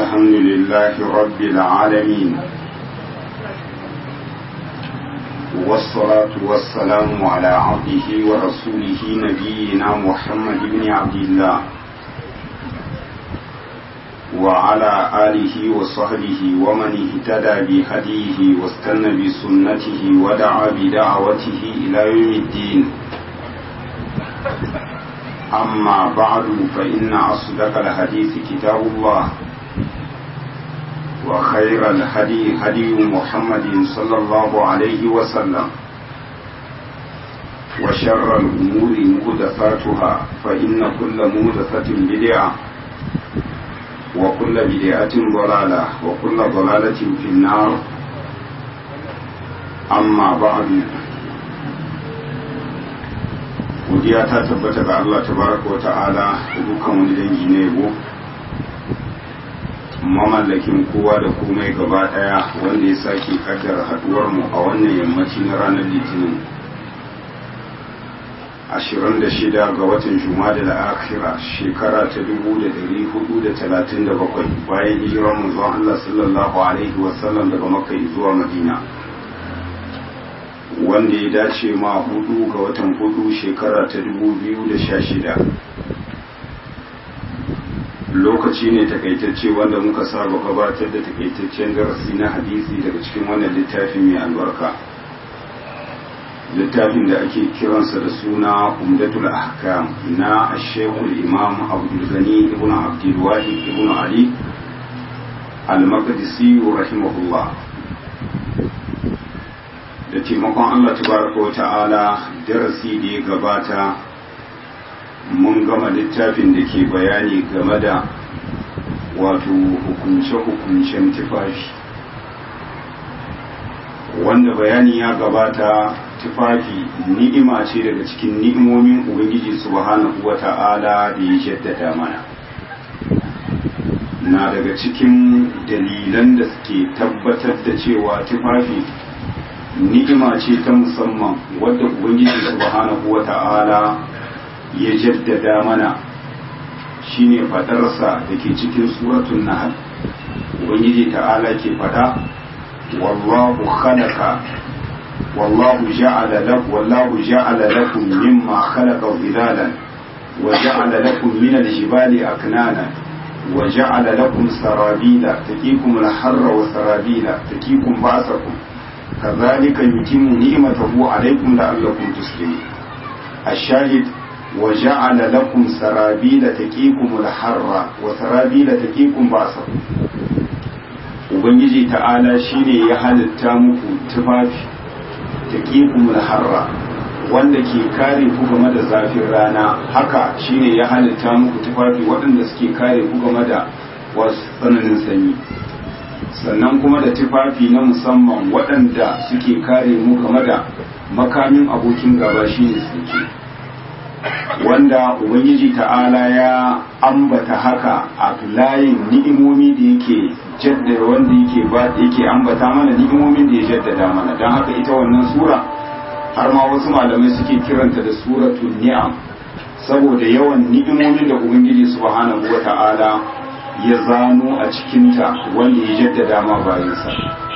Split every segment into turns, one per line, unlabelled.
الحمد لله رب العالمين والصلاة والسلام على عبده ورسوله نبينا محمد بن عبد الله وعلى آله وصحبه ومن اهتدى بهديه واستنى بسنته ودعا بدعوته إلى يوم الدين أما بعد فإن أصدق الحديث كتاب الله وخير الهدي هدي محمد صلى الله عليه وسلم وشر الأمور مهدفاتها فإن كل مهدفة بدعة وكل بدعة ضلالة وكل ضلالة في النار أما بعد godiya ta tabbata ga Allah tabaraka wa ta'ala da dukkan wani dangi na yabo mamallakin kowa da komai gaba daya wanda ya sake kaddara haduwar mu a wannan yammaci na ranar litinin 26 ga watan jumada da akhira shekara ta 1437 bayan hijirar manzon Allah sallallahu alaihi wasallam daga makka zuwa madina wanda ya dace ma hudu ga watan hudu shekara ta 2016 lokaci ne takaitacce wanda muka saba gabatar da takaitaccen darasi na hadisi daga cikin wannan littafin mai albarka littafin da ake kiransa da suna umdatul ahkam na ashekul imam abdulgani ibn abdulwahid ibn ali al-maqdisi rahimahullah da taimakon Allah tabaraka wa ta'ala darasi da ya gabata mun gama littafin da ke bayani game da wato hukunce-hukuncen tufafi wanda bayani ya gabata tufafi ni'ima ce daga cikin ni'imomin ubangiji subhanahu wa ta'ala da ya jaddada mana na daga cikin dalilan da suke tabbatar da cewa tufafi ni'ima ce ta musamman wadda ubangiji subhanahu wata'ala ya jaddada mana shine fadarsa da ke cikin suratun nahl ubangiji ta'ala ke fada wallahu khalaqa wallahu ja'ala lakum wallahu ja'ala lakum mimma khalaqa dhilalan wa ja'ala lakum min al-jibali aknana wa ja'ala lakum sarabila taqikum al-harra wa sarabila taqikum ba'sakum كذلك يتم نعمته عليكم لعلكم تسلمون الشاهد وجعل لكم سرابيل تقيكم الحر وسرابيل تقيكم بأسكم ubangiji ta'ala shine ya halitta muku tufafi taqikum harra wanda ke kare ku game da zafin rana haka shine ya halitta muku tufafi waɗanda suke kare ku game da wasu tsananin sanyi sannan kuma da tufafi na musamman waɗanda suke kare mu game da makamin abokin gaba shi ne suke wanda ubangiji ta'ala ya ambata haka a layin ni'imomi da yake jaddada wanda yake ba yake ambata mana ni'imomin da ya jaddada mana don haka ita wannan sura har ma wasu malamai suke kiranta da suratul ni'am saboda yawan ni'imomin da ubangiji subhanahu wa ta'ala ya zano a cikinta wanda ya jaddada ma bayansa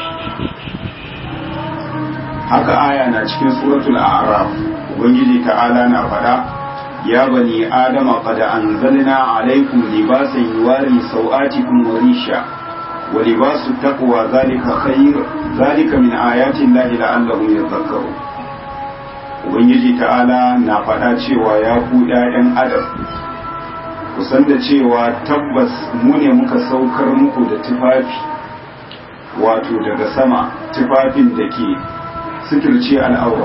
haka aya na cikin suratul a'raf ubangiji ta'ala na faɗa ya bani adama qad anzalna alaykum libasan yuwari sawatikum wa risha wa libasu taqwa zalika khair zalika min ayati llahi la'allahum yadhakkarun ubangiji ta'ala na faɗa cewa ya ku ɗayan adam kusan da cewa tabbas mu ne muka saukar muku da tufafi wato daga sama tufafin da ke suturce al'aurar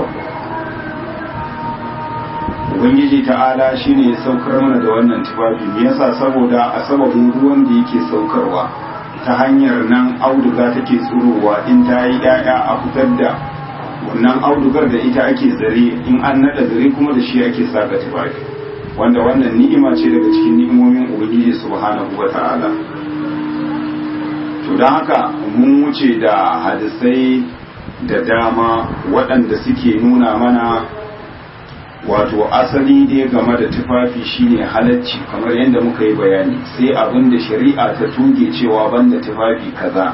ubangiji ta'ala shine ya saukar mana da wannan tufafi me yasa saboda a sababin ruwan da yake saukarwa ta hanyar nan auduga take tsurowa in ta yi 'ya'ya a fitar da wannan audugar da ita ake zare in an naɗa zare kuma da shi ake saka tufafi wanda wannan ni'ima ce daga cikin ni'imomin ubangiji subhanahu wa ta'ala to don haka mun wuce da hadisai da dama waɗanda suke nuna mana wato asali dai game da tufafi shine halacci kamar yadda muka yi bayani sai abin da shari'a ta tuge cewa banda tufafi kaza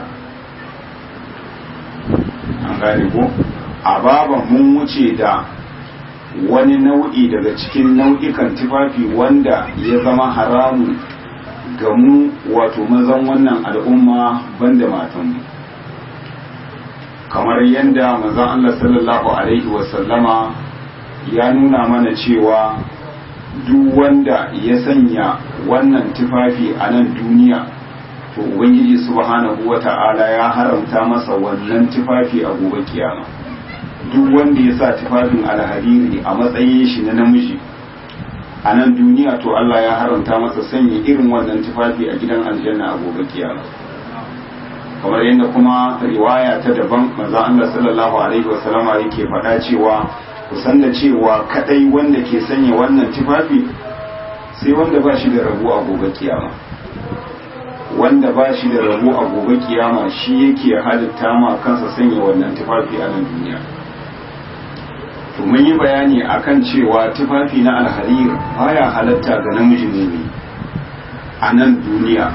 an gane ko a baban mun wuce da wani nau'i daga cikin nau'ikan tufafi wanda ya zama haramun ga mu wato mazan wannan al'umma banda matanmu kamar yadda mazan Allah sallallahu alaihi wasallama ya nuna mana cewa duk wanda ya sanya wannan tufafi a nan duniya to ubangiji subhanahu wata'ala ya haramta masa wannan tufafi a gobe kiyama duk wanda ya sa tufafin alhariri a matsayin shi na namiji a nan duniya to Allah ya haramta masa sanya irin wannan tufafi a gidan aljanna a gobe kiyama kamar yadda kuma riwaya ta daban manzo Allah sallallahu alaihi wasallama yake faɗa cewa kusan da cewa kadai wanda ke sanya wannan tufafi sai wanda ba shi da rabu a gobe kiyama wanda ba shi da rabu a gobe kiyama shi yake halitta ma kansa sanya wannan tufafi a nan duniya to mun yi bayani akan cewa tufafi na alharir baya halatta ga namiji ne a nan duniya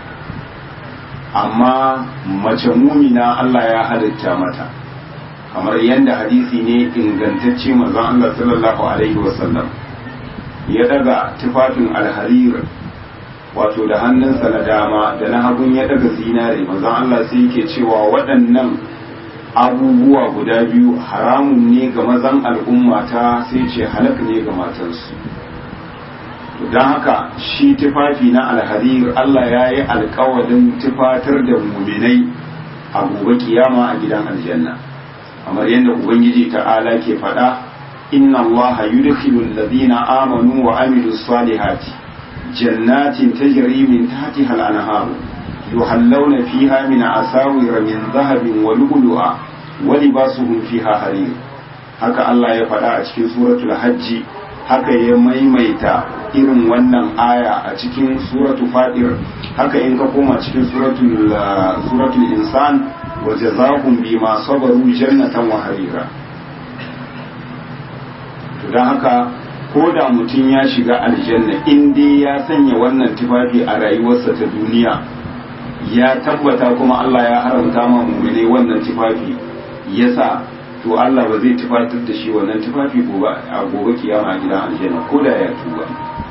amma mace mumina Allah ya halitta mata kamar yadda hadisi ne ingantacce manzon Allah sallallahu alaihi wasallam ya daga tufafin alharir wato da hannunsa na dama da na hagun ya daga zinare manzon Allah sai yake cewa waɗannan abubuwa guda biyu haramun ne ga mazan al'umma ta sai ce halak ne ga matansu don haka shi tufafi na alharir Allah ya yi alkawarin tufatar da muminai a gobe kiyama a gidan aljanna kamar yadda ubangiji ta'ala ke faɗa inna Allah yudkhilu alladhina amanu wa amilus salihati jannatin tajri min tahtiha al-anhar yuhallawna fiha min asawir min dhahabin wa lu'lu'a wa libasuhum fiha harir haka Allah ya faɗa a cikin suratul hajji haka ya maimaita irin wannan aya a cikin suratu fadir haka in ka koma cikin suratul suratul insan wa jazakum bima sabaru jannatan wa harira to dan haka ko da mutum ya shiga aljanna in dai ya sanya wannan tufafi a rayuwarsa ta duniya ya tabbata kuma Allah ya haramta ma mu'mine wannan tufafi yasa to Allah ba zai tufatar da shi wannan tufafi gobe a gobe kiyama a gidan aljanna ko da ya tuba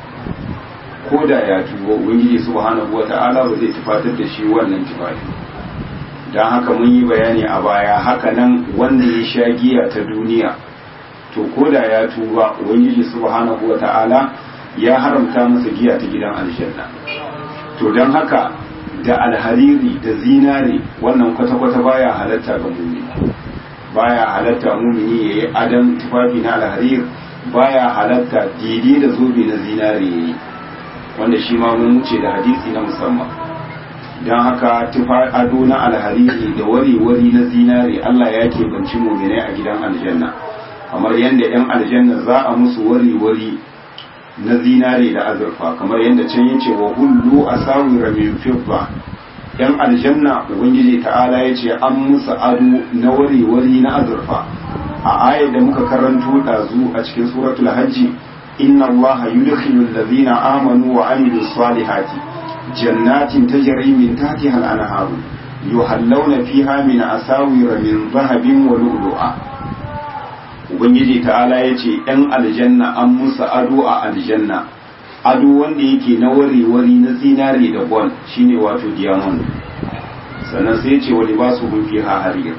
ko da ya tuba ubangiji subhanahu wata'ala ba zai tufatar da shi wannan tufafi dan haka mun yi bayani a baya haka nan wanda ya sha giya ta duniya to ko da ya tuba ubangiji subhanahu wata'ala ya haramta masa giya ta gidan aljanna to dan haka da alhariri da zinare wannan kwata-kwata baya halatta ga mumini baya halatta mumini ya yi adam tufafi na alharir baya halatta daidai da zobe na zinare ya yi wanda shi ma mun wuce da hadisi na musamman don haka tufa ado na alhariri da wari-wari na zinare Allah ya keɓanci muminai a gidan aljanna kamar yadda 'yan aljanna za a musu wari-wari na zinare da azurfa kamar yadda can yace wa hullu asawira min fidda yan aljanna ubangiji ta'ala ya ce an musu ado na wari-wari na azurfa a ayar da muka karanto ɗazu a cikin suratul hajji inna allaha yudkhilu allazina amanu wa amilus salihati jannatin tajri min tahtiha al-anharu yuhallawna fiha min asawira min dhahabin wa lu'lu'a ubangiji ta'ala ya ce yan aljanna an musu ado a aljanna ado wanda yake na wari-wari na zinare da gol shine wato diamond sannan sai ce wani ba su hunfi harir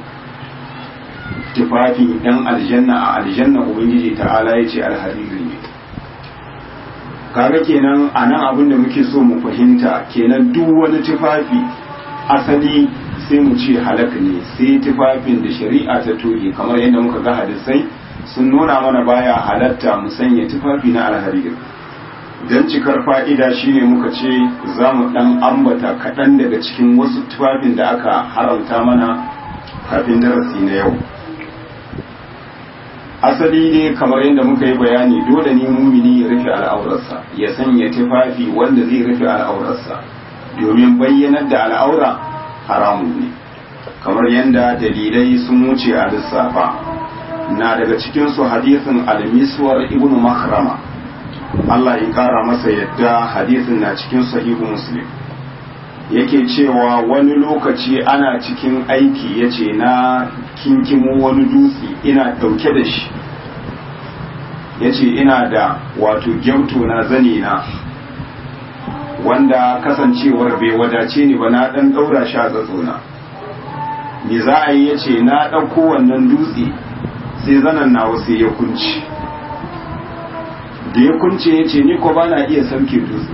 tufafin yan aljanna a aljanna ubangiji ta'ala ya ce alhariri ne kaga kenan a nan abin da muke so mu fahimta kenan duk wani tufafi asali sai mu ce halak ne sai tufafin da shari'a ta toge kamar yadda muka ga hadisai sun nuna mana baya halatta mu sanya tufafi na alhariri don cikar fa'ida shine muka ce za mu ɗan ambata kaɗan daga cikin wasu tufafin da aka haramta mana kafin darasi na yau asali ne kamar yadda muka yi bayani dole ne mumini ya rufe al'aurarsa ya sanya tufafi wanda zai rufe al'aurarsa domin bayyanar da al'aura haramun ne kamar yadda dalilai sun wuce a lissafa na daga cikinsu hadisin al-miswar ibn makrama Allah ya kara masa yadda hadisin na cikin sahihu muslim yake cewa wani lokaci ana cikin aiki yace na kinkimo wani dutse ina dauke da shi yace ina da wato gyauto na zane na wanda kasancewar bai wadace ni ba na dan daura shi a tsatsona me za a yi yace na ɗauko wannan dutse sai zanen nawa sai ya kunci da ya kunce ya ce ni ko ba na iya sauke dutse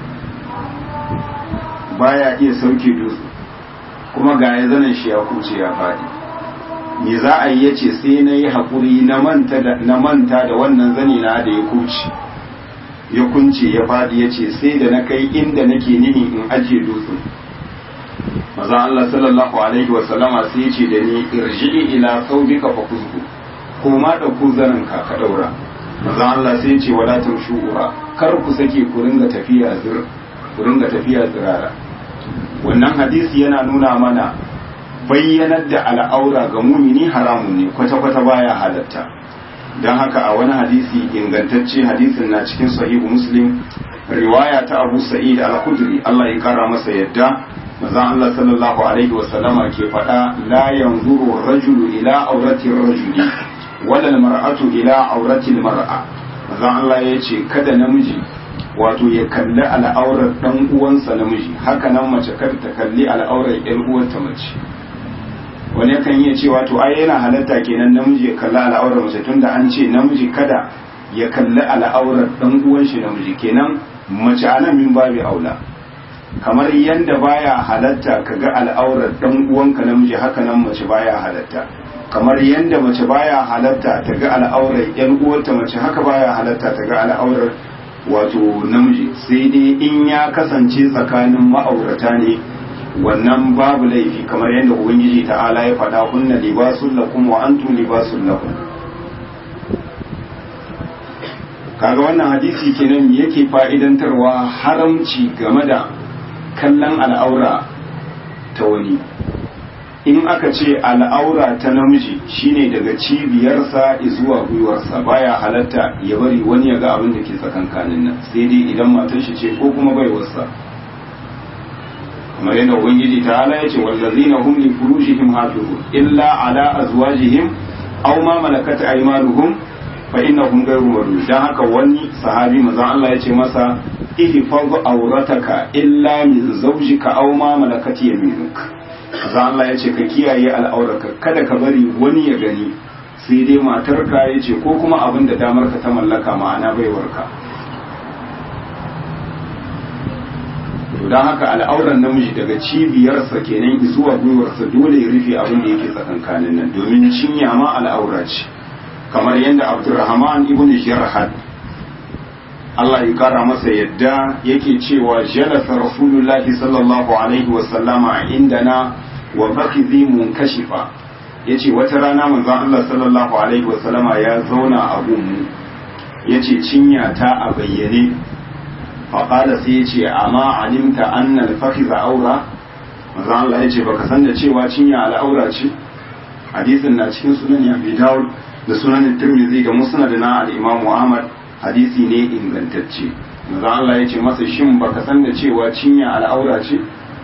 baya iya sauke dutse kuma ga ya zanen shi ya kunce ya faɗi me za a yi ya ce sai na yi haƙuri na manta da wannan zane na da ya kunce ya kunce ya faɗi ya ce sai da na kai inda nake nihi in ajiye dutsen maza Allah sallallahu alaihi wasallama sai ya ce da ni irji'i ila saubika fa kuzgu ko ma ɗauko zanen ka ka ɗaura manzon Allah sai ce wala tamshu'a kar ku sake ku ringa tafiya zir ku ringa tafiya zirara wannan hadisi yana nuna mana bayyanar da al'aura ga mumini haramun ne kwata kwata baya halatta don haka a wani hadisi ingantacce hadisin na cikin sahihu muslim riwaya ta abu sa'id al-khudri Allah ya kara masa yadda manzon Allah sallallahu alaihi wasallama ke faɗa la yanzuru rajulu ila aurati rajuli wala mar'atu ila aurati mar'a manzon Allah ya ce kada namiji wato ya kalli al'aurar dan uwansa namiji haka nan mace kar ta kalli al'aurar yar uwarta mace wani yakan iya cewa to ai yana halatta kenan namiji ya kalli al'aurar mace tunda an ce namiji kada ya kalli al'aurar dan uwan shi namiji kenan mace anan min babu aula kamar yanda baya halatta kaga al'aurar dan uwanka namiji haka nan mace baya halatta kamar yanda mace baya halatta ta ga al'aurar yan uwarta mace haka baya halatta ta ga al'aurar wato namiji sai dai in ya kasance tsakanin ma'aurata ne wannan babu laifi kamar yadda ubangiji ta'ala ya faɗa kunna libasun lakum wa antum libasun lakum kaga wannan hadisi kenan yake fa'idantarwa haramci game da kallon al'aura ta wani in aka ce al'aura ta namiji shine daga cibiyarsa zuwa gwiwarsa baya halatta ya bari wani ya ga abin da ke tsakankanin nan sai dai idan matar shi ce ko kuma baiwarsa kamar yadda ubangiji ta ala ya ce wallazina hum li furujihim hafizun illa ala azwajihim aw ma malakat aymanuhum fa innahum ghayru marud dan haka wani sahabi manzon Allah ya ce masa ihfaz awrataka illa min zawjika aw ma malakat yaminuk manzon Allah ya ce ka kiyaye al'aurarka kada ka bari wani ya gani sai dai matarka ya ce ko kuma abin da damar ka ta mallaka ma'ana baiwarka to don haka al'auran namiji daga cibiyarsa kenan zuwa gwiwarsa dole ya rufe abin da yake tsakankanin nan domin cinya ma al'aura ce kamar yadda abdurrahman ibn jarhad Allah ya kara masa yadda yake cewa jalasa rasulullahi sallallahu alaihi wa sallama indana wa fakhidhi munkashifa yace wata rana manzon Allah sallallahu alaihi wa sallama ya zauna a gunmu yace cinya ta a bayyane faƙada sai ya ce amma alimta annal fakiza aura manzo Allah ya ce baka san da cewa cinya al'aura ce hadisin na cikin sunan ya bi dawud da sunan tirmidhi da musnad na al-imam Ahmad hadisi ne ingantacce manzo Allah ya ce masa shin baka san da cewa cinya al'aura ce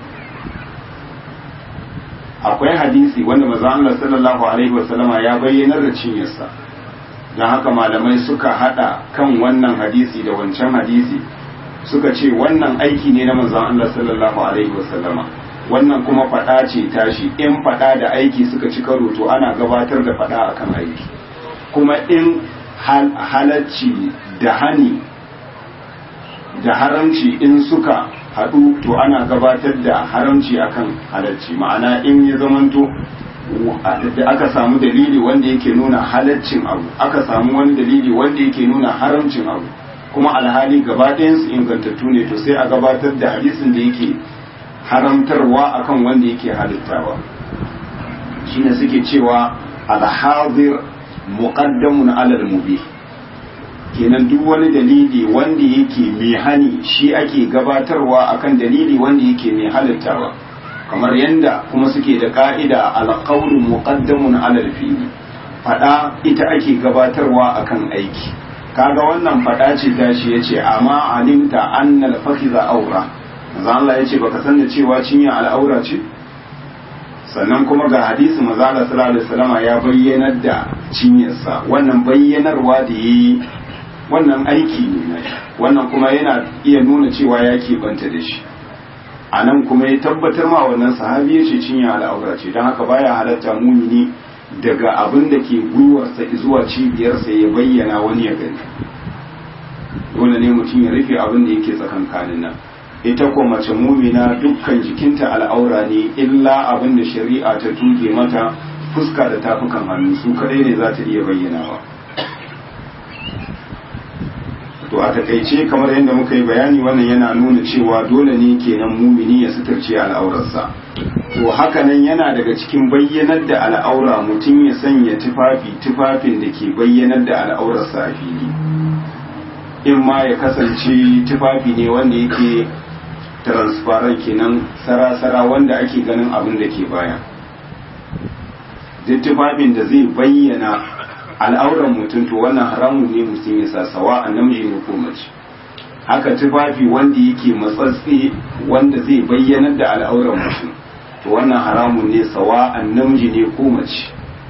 akwai hadisi wanda manzo Allah sallallahu alaihi wasallama ya bayyanar da cinyarsa don haka malamai suka hada kan wannan hadisi da wancan hadisi suka ce wannan aiki ne na manzon Allah sallallahu alaihi wasallama wannan kuma fada ce tashi in fada da aiki suka ci karo to ana gabatar da fada akan aiki kuma in halacci da hani da haramci in suka haɗu to ana gabatar da haramci akan halacci ma'ana in ya zamanto da aka samu dalili wanda yake nuna halaccin abu aka samu wani dalili wanda yake nuna haramcin abu kuma alhali gaba su ingantattu ne to sai a gabatar da hadisin da yake haramtarwa akan wanda yake halittawa shine suke cewa alhazir muqaddamun alal mubih kenan duk wani dalili wanda yake mai hani shi ake gabatarwa akan dalili wanda yake mai halittawa kamar yanda kuma suke da ka'ida alqawlu muqaddamun alal fi'li fada ita ake gabatarwa akan aiki kaga wannan fada ce tashi yace amma alimta annal fakhiza aura manzo Allah yace baka san da cewa cinya al'aura ce sannan kuma ga hadisi manzo Allah sallallahu alaihi wasallama ya bayyanar da cinyarsa wannan bayyanarwa da yayi wannan aiki ne wannan kuma yana iya nuna cewa ya banta da shi a nan kuma ya tabbatar ma wannan sahabi ya ce cinya al'aura ce don haka baya halatta mumini daga abin da ke gwiwarsa zuwa cibiyarsa ya bayyana wani ya gani dole ne mutum ya rufe abin da yake tsakankanin nan ita ko mace mumina dukkan jikinta al'aura ne illa abin da shari'a ta tuge mata fuska da tafukan hannu su kadai ne za ta iya bayyanawa to a takaice kamar yadda muka yi bayani wannan yana nuna cewa dole ne kenan mumini ya suturce al'aurarsa to hakanan yana daga cikin bayyanar da al'aura mutum ya sanya tufafi tufafin da ke bayyanar da al'aurarsa a fili in ma ya kasance tufafi ne wanda yake transparent kenan sara-sara wanda ake ganin abin da ke baya duk tufafin da zai bayyana al'auran mutum to wannan haramun ne mutum ya sasawa a namiji ne ko mace haka tufafi wanda yake matsatsi wanda zai bayyanar da al'auran mutum to wannan haramun ne sawa a namiji ne ko mace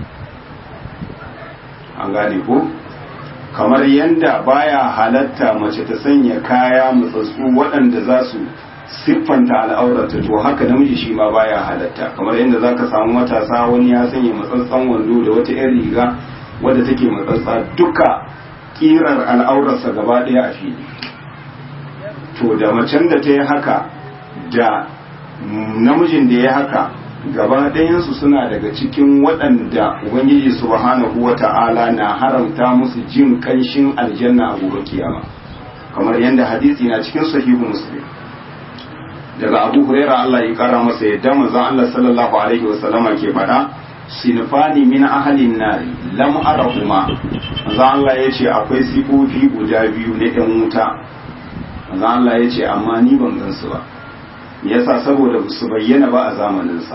an gane ko kamar yanda baya halatta mace ta sanya kaya matsatsu waɗanda za su siffanta al'aurata to haka namiji shi ma baya halatta kamar yadda za ka samu matasa wani ya sanya matsatsan wando da wata 'yan riga wadda take matsatsa duka kirar al'aurarsa gaba ɗaya a fili to da macen da ta yi haka da namijin da ya haka gaba ɗayansu suna daga cikin waɗanda ubangiji subhanahu wa ta'ala na haramta musu jin ƙanshin aljanna a gobe kiyama kamar yadda hadisi na cikin sahihu muslim daga abu huraira Allah ya kara masa yadda manzon Allah sallallahu alaihi wa sallama ke faɗa sinfani min ahalin nari lam arahuma manzo Allah ya ce akwai sifofi guda biyu na ɗan wuta manzo Allah ya ce amma ni ban gansu ba me yasa saboda su bayyana ba a zamaninsa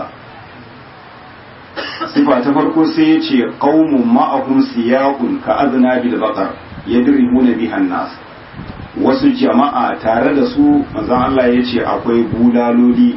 sifa ta farko sai ya ce qaumun ma'ahum siyaqun ka azna bil baqar yadribuna bihan nas wasu jama'a tare da su manzo Allah ya ce akwai bulaloli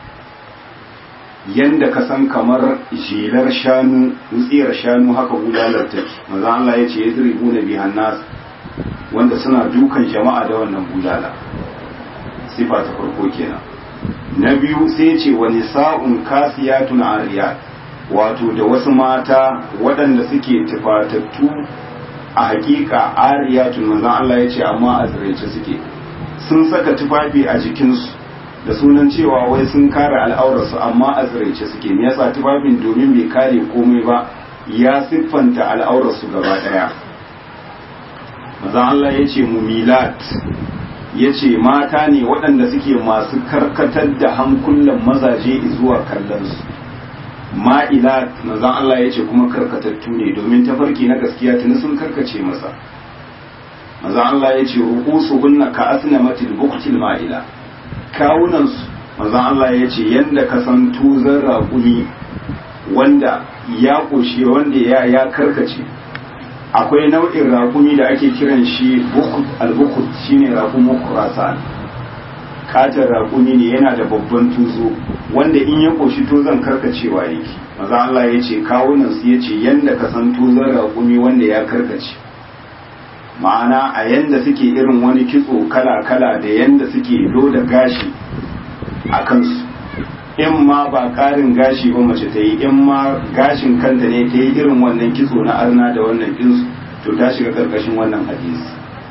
yanda ka san kamar jelar shanu wutsiyar shanu haka bulalar take maza Allah ya ce ya ziribu na bihan nas wanda suna dukan jama'a da wannan bulala sifa ta farko kenan na biyu sai ce wani sa'un kasiyatun ariyat wato da wasu mata waɗanda suke tufatattu a hakika ariyatun manzan Allah ya ce amma a ziraice suke sun saka tufafi a jikinsu da sunan cewa wai sun kare al'aurarsu amma a tsiraice suke me yasa tufafin domin bai kare komai ba ya siffanta al'aurarsu gaba daya maza Allah ya ce mumilat ya ce mata ne waɗanda suke masu karkatar da hankulan mazaje zuwa kallonsu ma'ilat maza Allah ya ce kuma karkatattu ne domin tafarki na gaskiya tuni sun karkace masa maza Allah ya ce rukusu hunna ka asnamatil buktil ma'ila kawunansu manzon Allah ya ce yadda ka san tuzon raƙumi wanda ya ƙoshe wanda ya ya karkace akwai nau'in raƙumi da ake kiran shi albukut shine raƙumin kurasan katin raƙumi ne yana da babban tuzo wanda in ya ƙoshi tuzon karkacewa yake manzon Allah ya ce kawunansu ya ce yadda ka san tuzon raƙumi wanda ya karkace ma'ana a yanda suke irin wani kitso kala-kala da yanda suke loda gashi a kansu in ma ba karin gashi ba mace ta yi in ma gashin kanta ne ta yi irin wannan kitso na arna da wannan kinsu to ta shiga karkashin wannan hadisi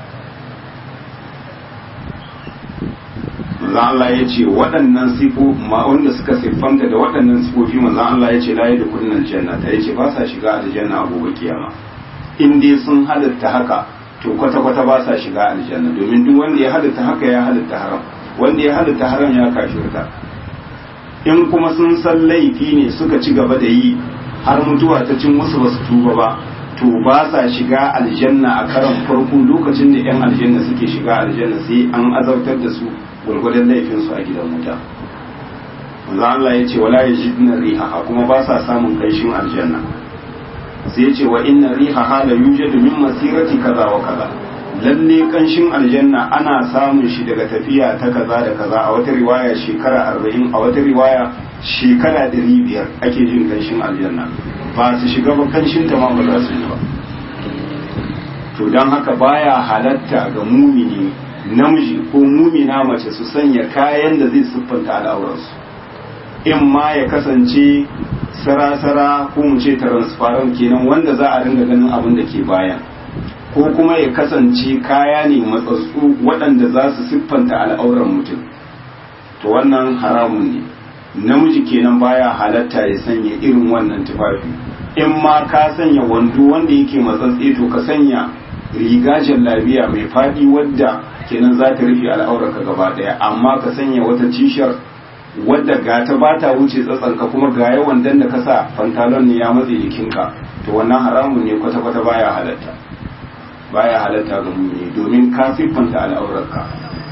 manzan Allah ya ce waɗannan sifo ma wanda suka siffanta da waɗannan sifofi manzan Allah ya ce la da kudin aljanna ta ya ce ba sa shiga aljanna a gobe kiyama in dai sun halatta haka to kwata-kwata ba sa shiga aljanna domin duk wanda ya halitta haka ya halitta haram wanda ya halitta haram ya kafirta in kuma sun san laifi ne suka ci gaba da yi har mutuwa ta cin musu ba su tuba ba to ba sa shiga aljanna a karan farko lokacin da yan aljanna suke shiga aljanna sai an azabtar da su gwargwadon laifin su a gidan wuta manzo Allah ya ce wala yajidna riha kuma ba sa samun kanshin aljanna sai ce wa inna riha hala yujadu min masirati kaza wa kaza lalle kanshin aljanna ana samun shi daga tafiya ta kaza da kaza a wata riwaya shekara arba'in a wata riwaya shekara ɗari biyar ake jin kanshin aljanna ba su shiga ba kanshin ta ma ba za su yi ba to don haka baya halatta ga mumini namiji ko mumina mace su sanya kayan da zai siffanta al'aurarsu in ma ya kasance sarasara ko mu ce transparent kenan wanda za a ringa ganin abin da ke bayan ko kuma ya kasance kaya ne matsatsu waɗanda za su siffanta al'auran mutum to wannan haramun ne namiji kenan baya halatta ya sanya irin wannan tufafi in ma ka sanya wando wanda yake matsatse to ka sanya riga jallabiya mai faɗi wadda kenan za ta rufe al'aurarka gaba ɗaya amma ka sanya wata tishar wadda ga ta ba ta wuce tsatsanka kuma ga yawan dan da ka sa pantalon ne ya matse jikinka to wannan haramun ne kwata-kwata baya halatta baya halatta ga mumini domin ka siffanta al'aurarka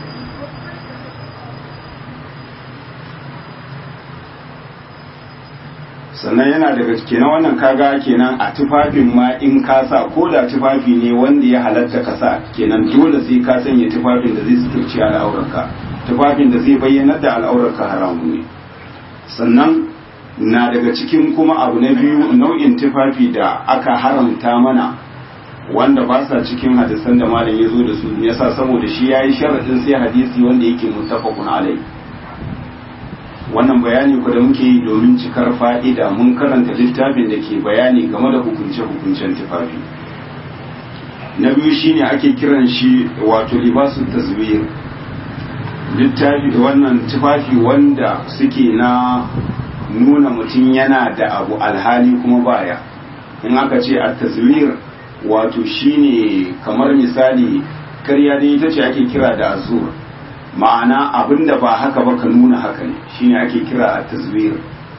sannan yana daga kenan wannan kaga kenan a tufafin ma in ka sa ko da tufafi ne wanda ya halatta ka sa kenan dole sai ka sanya tufafin da zai suturci al'aurarka tufafin da zai bayyana da al'aurarka haramu ne sannan na daga cikin kuma abu na biyu nau'in tufafi da aka haramta mana wanda ba sa cikin hadisan da malam ya zo da su yasa saboda shi yayi sharadin sai hadisi wanda yake muttafaqun alai wannan bayani ku da muke yi domin cikar fa'ida mun karanta littafin da ke bayani game da hukunce-hukuncen tufafi na biyu shine ake kiran shi wato libasun taswir littafi wannan tufafi wanda suke na nuna mutum yana da abu alhali kuma baya in aka ce a taswir wato shine kamar misali karya dai ita ce ake kira da azur ma'ana abinda ba haka ba ka nuna haka ne shine ake kira a taswir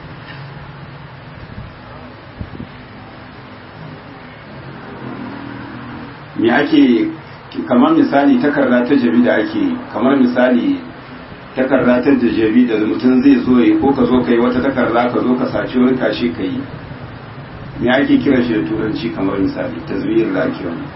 me ake kamar misali takarda ta jabi da ake kamar misali takarda ta jabi da mutum zai zo yi ko ka zo ka yi wata takarda ka zo ka saci wani kashi ka yi me ake kira shi da turanci kamar misali taswir da ake wani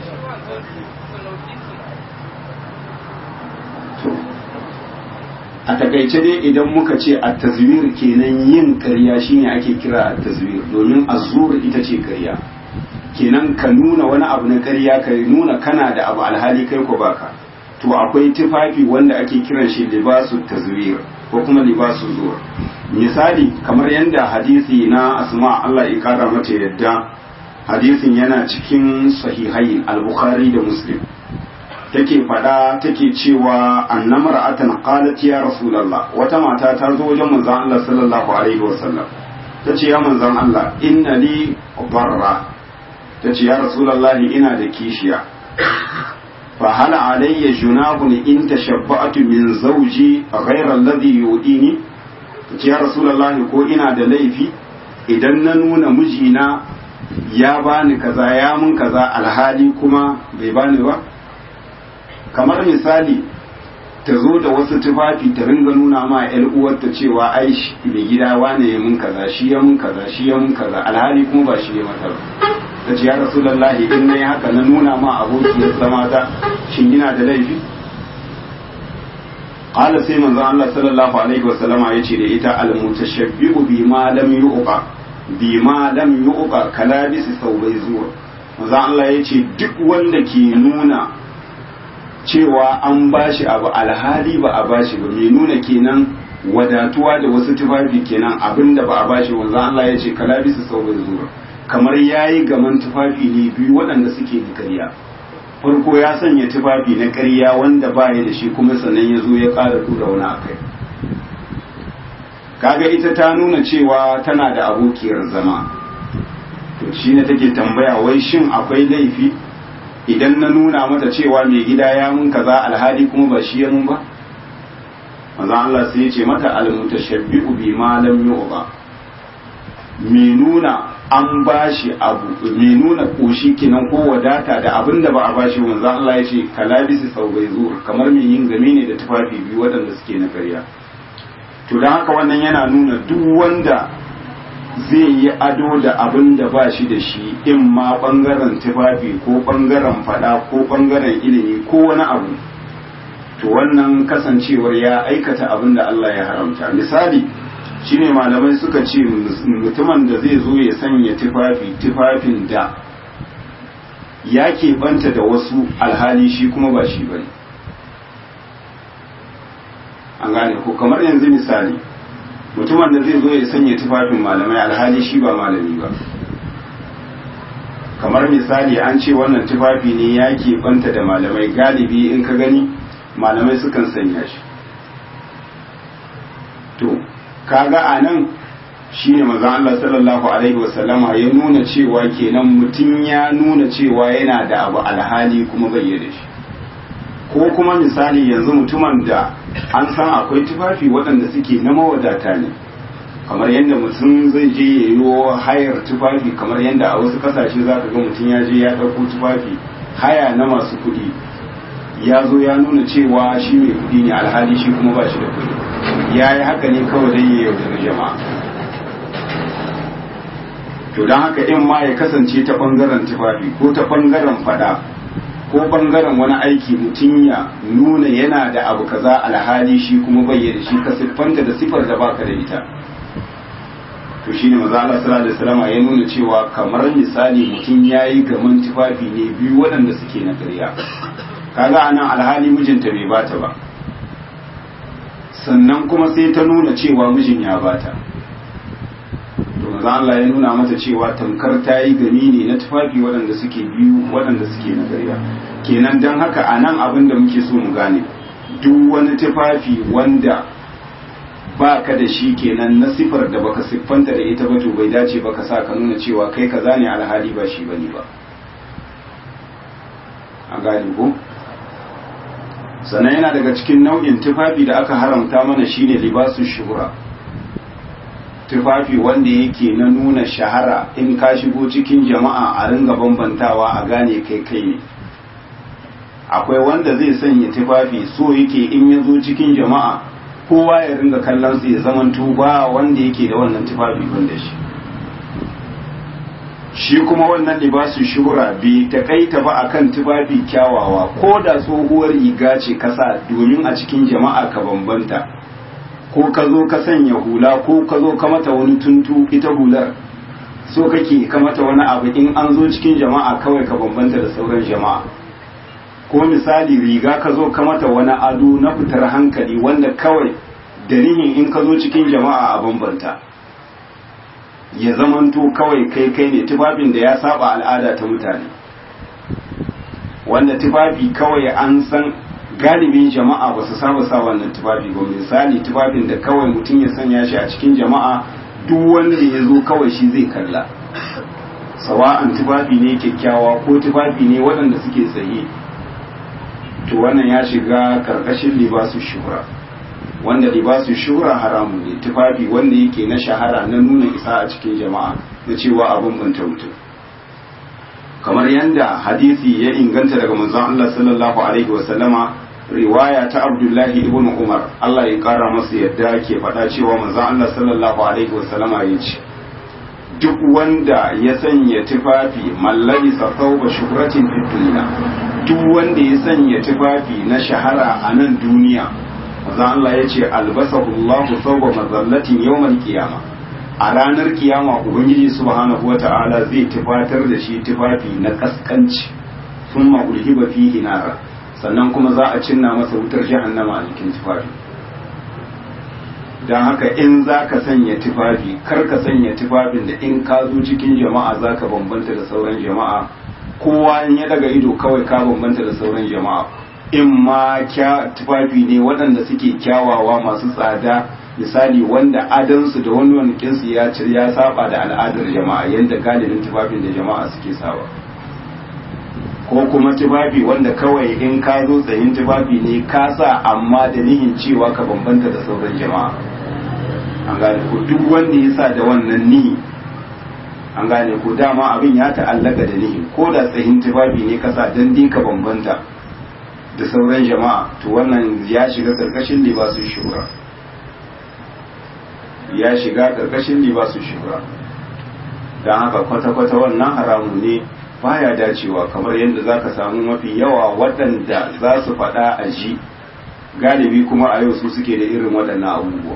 a takaice dai idan muka ce a tazwir kenan yin karya shine ake kira a tazwir domin azur ita ce karya kenan ka nuna wani abu na karya ka nuna kana da abu alhali kai ko baka to akwai tufafi wanda ake kiran shi libasu tazwir ko kuma libasu zuwa misali kamar yadda hadisi na asma Allah ya kara mata yadda hadisin yana cikin sahihai al-bukhari da muslim take faɗa take cewa annamar atan qalat ya rasulullah wata mata ta zo wajen manzon Allah sallallahu alaihi wasallam tace ya manzon Allah inna li barra tace ya rasulullah ina da kishiya fa hal alayya junahun in tashabba'tu min zawji ghayra alladhi yudini tace ya rasulullah ko ina da laifi idan na nuna mijina ya bani kaza ya mun kaza alhali kuma bai bani ba kamar misali ta zo da wasu tufafi ta ringa nuna ma yar uwarta cewa ai mai gida wane ya mun kaza shi ya mun kaza shi ya mun kaza alhali kuma ba shi ya mata ba ta ce ya rasulullahi in nayi haka na nuna ma abokiyar zama ta shin ina da laifi qala sai manzo Allah sallallahu alaihi wasallama yace da ita al mutashabbihu bima lam yuqa bima lam yuqa kalabisi saubai zuwa manzo Allah yace duk wanda ke nuna cewa an bashi abu alhali ba a bashi ba mai nuna kenan wadatuwa da wasu tufafi kenan abinda ba a bashi wanzan Allah ya ce kalabisu saurin zuwa kamar yayi gaman tufafi ne biyu waɗanda suke da ƙarya farko ya sanya tufafi na ƙarya wanda ba ya da shi kuma sannan ya zo ya ƙara tura wani akai kaga ita ta nuna cewa tana da abokiyar zama to shi ne take tambaya wai shin akwai laifi idan na nuna mata cewa mai gida ya mun kaza alhali kuma ba shi ya mun ba maza Allah sai ya ce mata almutashabbi'u bi ma lam yu'ba me nuna an bashi abu me nuna koshi kinan ko wadata da abin da ba a bashi manzo Allah ya ce kalabisi saubai zuwa kamar mai yin game ne da tufafi biyu waɗanda suke na karya to don haka wannan yana nuna duk wanda zai yi ado da abin da ba shi da shi in ma ɓangaren tufafi ko ɓangaren fada ko ɓangaren ilimi ko wani abu to wannan kasancewar ya aikata abin da Allah ya haramta misali shine malamai suka ce mutumin da zai zo ya sanya tufafi tufafin da ya keɓanta da wasu alhali shi kuma ba shi bane an gane ko kamar yanzu misali mutumin da zai zo ya sanya tufafin malamai alhali shi ba malami ba kamar misali an ce wannan tufafi ne ya keɓanta da malamai galibi in ka gani malamai sukan sanya shi to kaga a nan shi ne mazan Allah sallallahu Alaihi wasallama ya nuna cewa kenan mutum ya nuna cewa yana da abu alhali kuma bayyana shi ko kuma misali yanzu mutumin da an san akwai tufafi waɗanda suke na mawadata ne kamar yadda mutum zai je ya yi hayar tufafi kamar yadda a wasu ƙasashe za ka ga mutum ya je ya ɗauko tufafi haya na masu kuɗi ya zo ya nuna cewa shi mai kuɗi ne alhali shi kuma ba shi da kuɗi ya yi haka ne kawai dai ya yaudari jama'a to don haka in ma ya kasance ta ɓangaren tufafi ko ta ɓangaren fada ko ɓangaren wani aiki mutum ya nuna yana da abu kaza alhali shi kuma bayyana shi ka siffanta da siffar da baka da ita to shine maza Allah sallallahu alaihi wasallam ya nuna cewa kamar misali mutum yayi gaman tufafi ne biyu waɗanda suke na ƙarya kaga anan alhali mijinta bai bata ba sannan kuma sai ta nuna cewa mijin ya bata to maza Allah ya nuna mata cewa tamkar ta yi gani ne na tufafi waɗanda suke biyu waɗanda suke na ƙarya kenan don haka anan abin da muke so mu gane duk wani tufafi wanda ba ka da shi kenan na sifar da baka siffanta da ita ba to bai dace baka sa ka nuna cewa kai kaza ne alhali ba shi bane ba a gane ko sannan yana daga cikin nau'in tufafi da aka haramta mana shine libasu shuhura tufafi wanda yake na nuna shahara in ka shigo cikin jama'a a ringa bambantawa a gane kai kai ne akwai wanda zai sanya tufafi so yake in ya zo cikin jama'a kowa ya ringa kallon su ya zaman ba wanda yake da wannan tufafi banda shi shi kuma wannan libasu shuhura bai takaita ba akan tufafi kyawawa ko da tsohuwar riga ce kasa domin a cikin jama'a ka bambanta ko ka zo ka sanya hula ko ka zo ka mata wani tuntu ita hular so kake ka mata wani abu in an zo cikin jama'a kawai ka bambanta da sauran jama'a ko misali riga ka zo ka mata wani ado na fitar hankali wanda kawai da nihin in ka zo cikin jama'a a bambanta ya zamanto kawai kai kai ne tufafin da ya saba al'ada ta mutane wanda tufafi kawai an san galibin jama'a ba su saba sa wannan tufafi ba misali tufafin da kawai mutum ya sanya shi a cikin jama'a duk wanda ya zo kawai shi zai kalla sawa'an tufafi ne kyakkyawa ko tufafi ne waɗanda suke tsaye to wannan ya shiga karkashin libasu shuhura wanda libasu shuhura haramun ne tufafi wanda yake na shahara na nuna isa a cikin jama'a na cewa abin banta mutum kamar yadda hadisi ya inganta daga manzon Allah sallallahu alaihi wa sallama riwaya ta Abdullahi ibn Umar Allah ya kara masa yadda ke faɗa cewa manzon Allah sallallahu alaihi wa sallama ya ce duk wanda ya sanya tufafi mallari safauba shuhratin fi dunya duk wanda ya sanya tufafi na shahara a nan duniya manzon Allah ya ce albasahu Allahu thawba mazallatin yawmal qiyamah a ranar kiyama ubangiji subhanahu wata'ala zai tufatar da shi tufafi na kaskanci sun ma'ulhiba fihi nara sannan kuma za a cinna masa wutar jahannama a jikin tufafi don haka in za ka sanya tufafi kar ka sanya tufafin da in ka zo cikin jama'a za ka bambanta da sauran jama'a kowa in ya daga ido kawai ka bambanta da sauran jama'a in ma tufafi ne waɗanda suke kyawawa masu tsada misali wanda adansu da wani wanikinsu ya cir ya saba da al'adar jama'a yadda galibin tufafin da jama'a suke sawa ko kuma tufafi wanda kawai in ka zo tsayin tufafi ne ka sa amma da nihin cewa ka bambanta da sauran jama'a an gane ko duk wanda ya sa da wannan nihi an gane ko dama abin ya ta'allaka da nihi ko da tsayin tufafi ne ka sa dan dai ka bambanta da sauran jama'a to wannan ya shiga karkashin libasun shura ya shiga karkashin libasun shura don haka kwata-kwata wannan haramun ne baya dacewa kamar yadda za ka samu mafi yawa waɗanda za su faɗa a ji galibi kuma a yau su suke da irin waɗannan abubuwa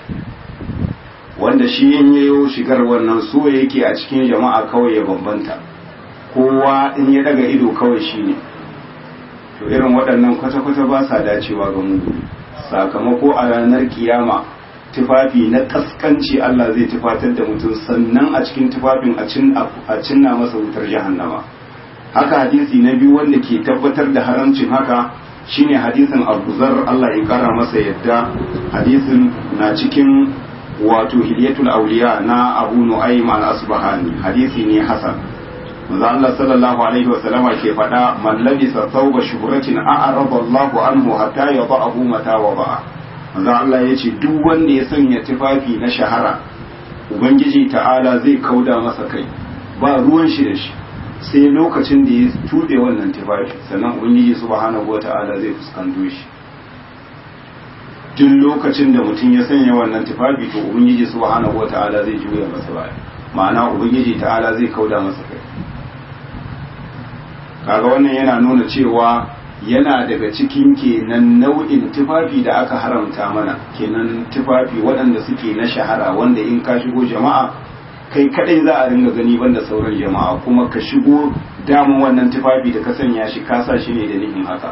wanda shi in yayo shigar wannan so yake a cikin jama'a kawai ya bambanta kowa in ya daga ido kawai shi ne to irin waɗannan kwata-kwata ba sa dacewa ga mu sakamako a ranar kiyama tufafi na kaskanci Allah zai tufatar da mutum sannan a cikin tufafin a cinna masa wutar jahannama haka hadisi na biyu wanda ke tabbatar da haramcin haka shine hadisin Abu Zar Allah ya kara masa yadda hadisin na cikin wato Hilyatul Awliya na Abu Nu'aym al-Asbahani hadisi ne hasan manzo Allah sallallahu alaihi wa sallama ke faɗa man labisa thawba shuhratin a'rada Allahu anhu hatta yada'ahu mata wa ba'a manzo Allah ya ce duk wanda ya sanya tufafi na shahara ubangiji ta'ala zai kauda masa kai ba ruwan shi da shi sai lokacin da ya tuɗe wannan tufafi sannan ubangiji subhanahu wata'ala zai fuskanto shi duk lokacin da mutum ya sanya wannan tufafi to ubangiji subhanahu wata'ala zai juya masa baya ma'ana ubangiji ta'ala zai kauda masa kai kaga wannan yana nuna cewa yana daga cikin kenan nau'in tufafi da aka haramta mana kenan tufafi waɗanda suke na shahara wanda in ka shigo jama'a kai kadai za a ringa gani banda sauran jama'a kuma ka shigo damun wannan tufafi da ka sanya shi ka sa shi ne da nihin haka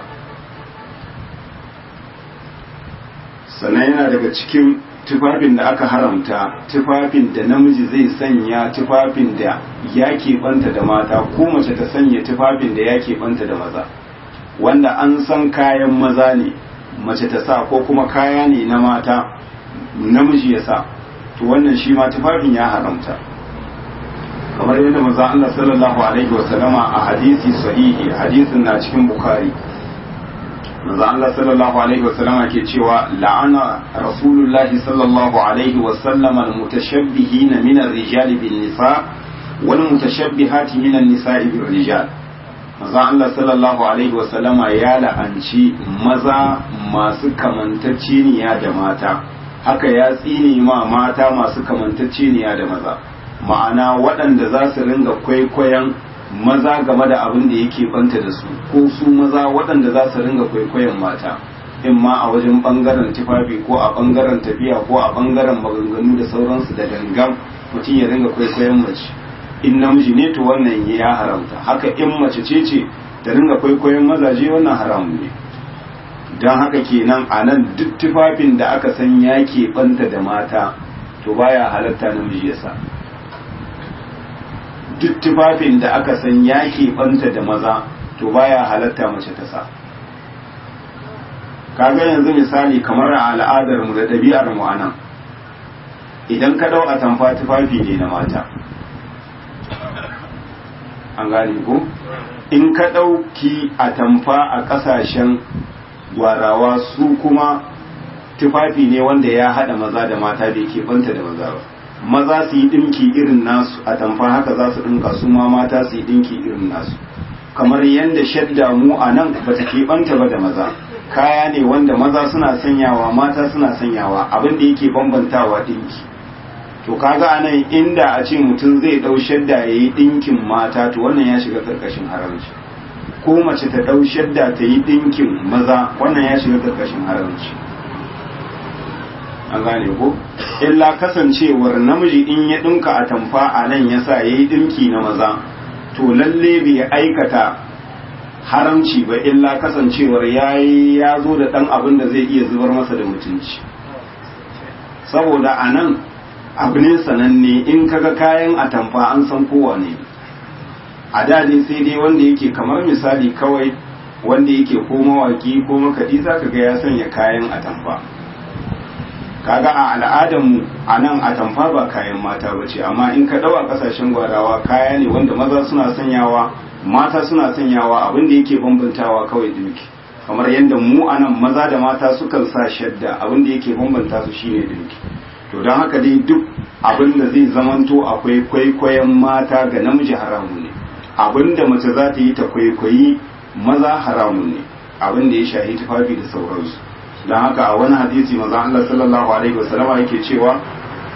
sannan yana daga cikin tufafin da aka haramta tufafin da namiji zai sanya tufafin da ya keɓanta da mata ko mace ta sanya tufafin da ya keɓanta da maza wanda an san kayan maza ne mace ta sa ko kuma kaya ne na mata namiji ya sa to wannan shi ma tufafin ya haramta kamar yadda maza Allah sallallahu alaihi wasallama a hadisi sahihi hadisin na cikin bukhari maza Allah sallallahu alaihi wasallama ke cewa la'ana rasulullahi sallallahu alaihi wasallama al-mutashabbihina min ar-rijali bin nisa wal mutashabbihati min an-nisa'i bir rijal maza Allah sallallahu alaihi wasallama ya la'anci maza masu kamantacceniya da mata haka ya tsine ma mata masu kamantacceniya da maza ma'ana waɗanda za su ringa kwaikwayon maza game da abin da yake banta da su ko su maza waɗanda za su ringa kwaikwayon mata in ma a wajen ɓangaren tufafi ko a ɓangaren tafiya ko a ɓangaren maganganu da sauransu da gangan mutum ya ringa kwaikwayon mace in namiji ne to wannan ya haramta haka in mace ce ce ta ringa kwaikwayon mazaje wannan haramun ne don haka kenan a nan duk tufafin da aka san ya banta da mata to baya halatta namiji ya sa duk tufafin da aka san ya banta da maza to baya halatta mace ta sa kaga yanzu misali kamar a al'adar mu da ɗabi'ar mu anan idan ka dau a tamfa tufafi ne na mata an gane ko in ka ɗauki a tamfa a ƙasashen gwarawa su kuma tufafi ne wanda ya haɗa maza da mata bai ke banta da maza ba maza su yi ɗinki irin nasu a tamfa haka za su ɗinka su ma mata su yi ɗinki irin nasu kamar yadda shadda mu a nan ba ta keɓanta ba da maza kaya ne wanda maza suna sanyawa mata suna sanyawa abin da yake bambantawa ɗinki to kaga anan inda a ce mutum zai dau shadda yayi dinkin mata to wannan ya shiga karkashin haramci ko mace ta dau shadda ta yi dinkin maza wannan ya shiga karkashin haramci an gane ko illa kasancewar namiji in ya dinka a tamfa a nan yasa yayi dinki na maza to lalle bai aikata haramci ba illa kasancewar yayi ya zo da dan abin da zai iya zubar masa da mutunci saboda a nan abu ne sananne in kaga kayan atamfa an san kowa ne a da ne sai dai wanda yake kamar misali kawai wanda yake ko mawaki ko makaɗi za ka ga ya sanya kayan atamfa kaga a al'adarmu a nan atamfa ba kayan mata ba ce amma in ka ɗau a ƙasashen gwarawa kaya ne wanda maza suna sanyawa mata suna sanyawa abin da yake bambantawa kawai dinki kamar yadda mu a nan maza da mata sukan sa shadda abin da yake bambanta su shine dinki to don haka dai duk abin da zai zamanto akwai kwaikwayon mata ga namiji haramun ne abin da mace za ta yi ta kwaikwayi maza haramun ne abin da ya shahi tufafi da sauransu don haka a wani hadisi maza Allah sallallahu alaihi wasallam yake cewa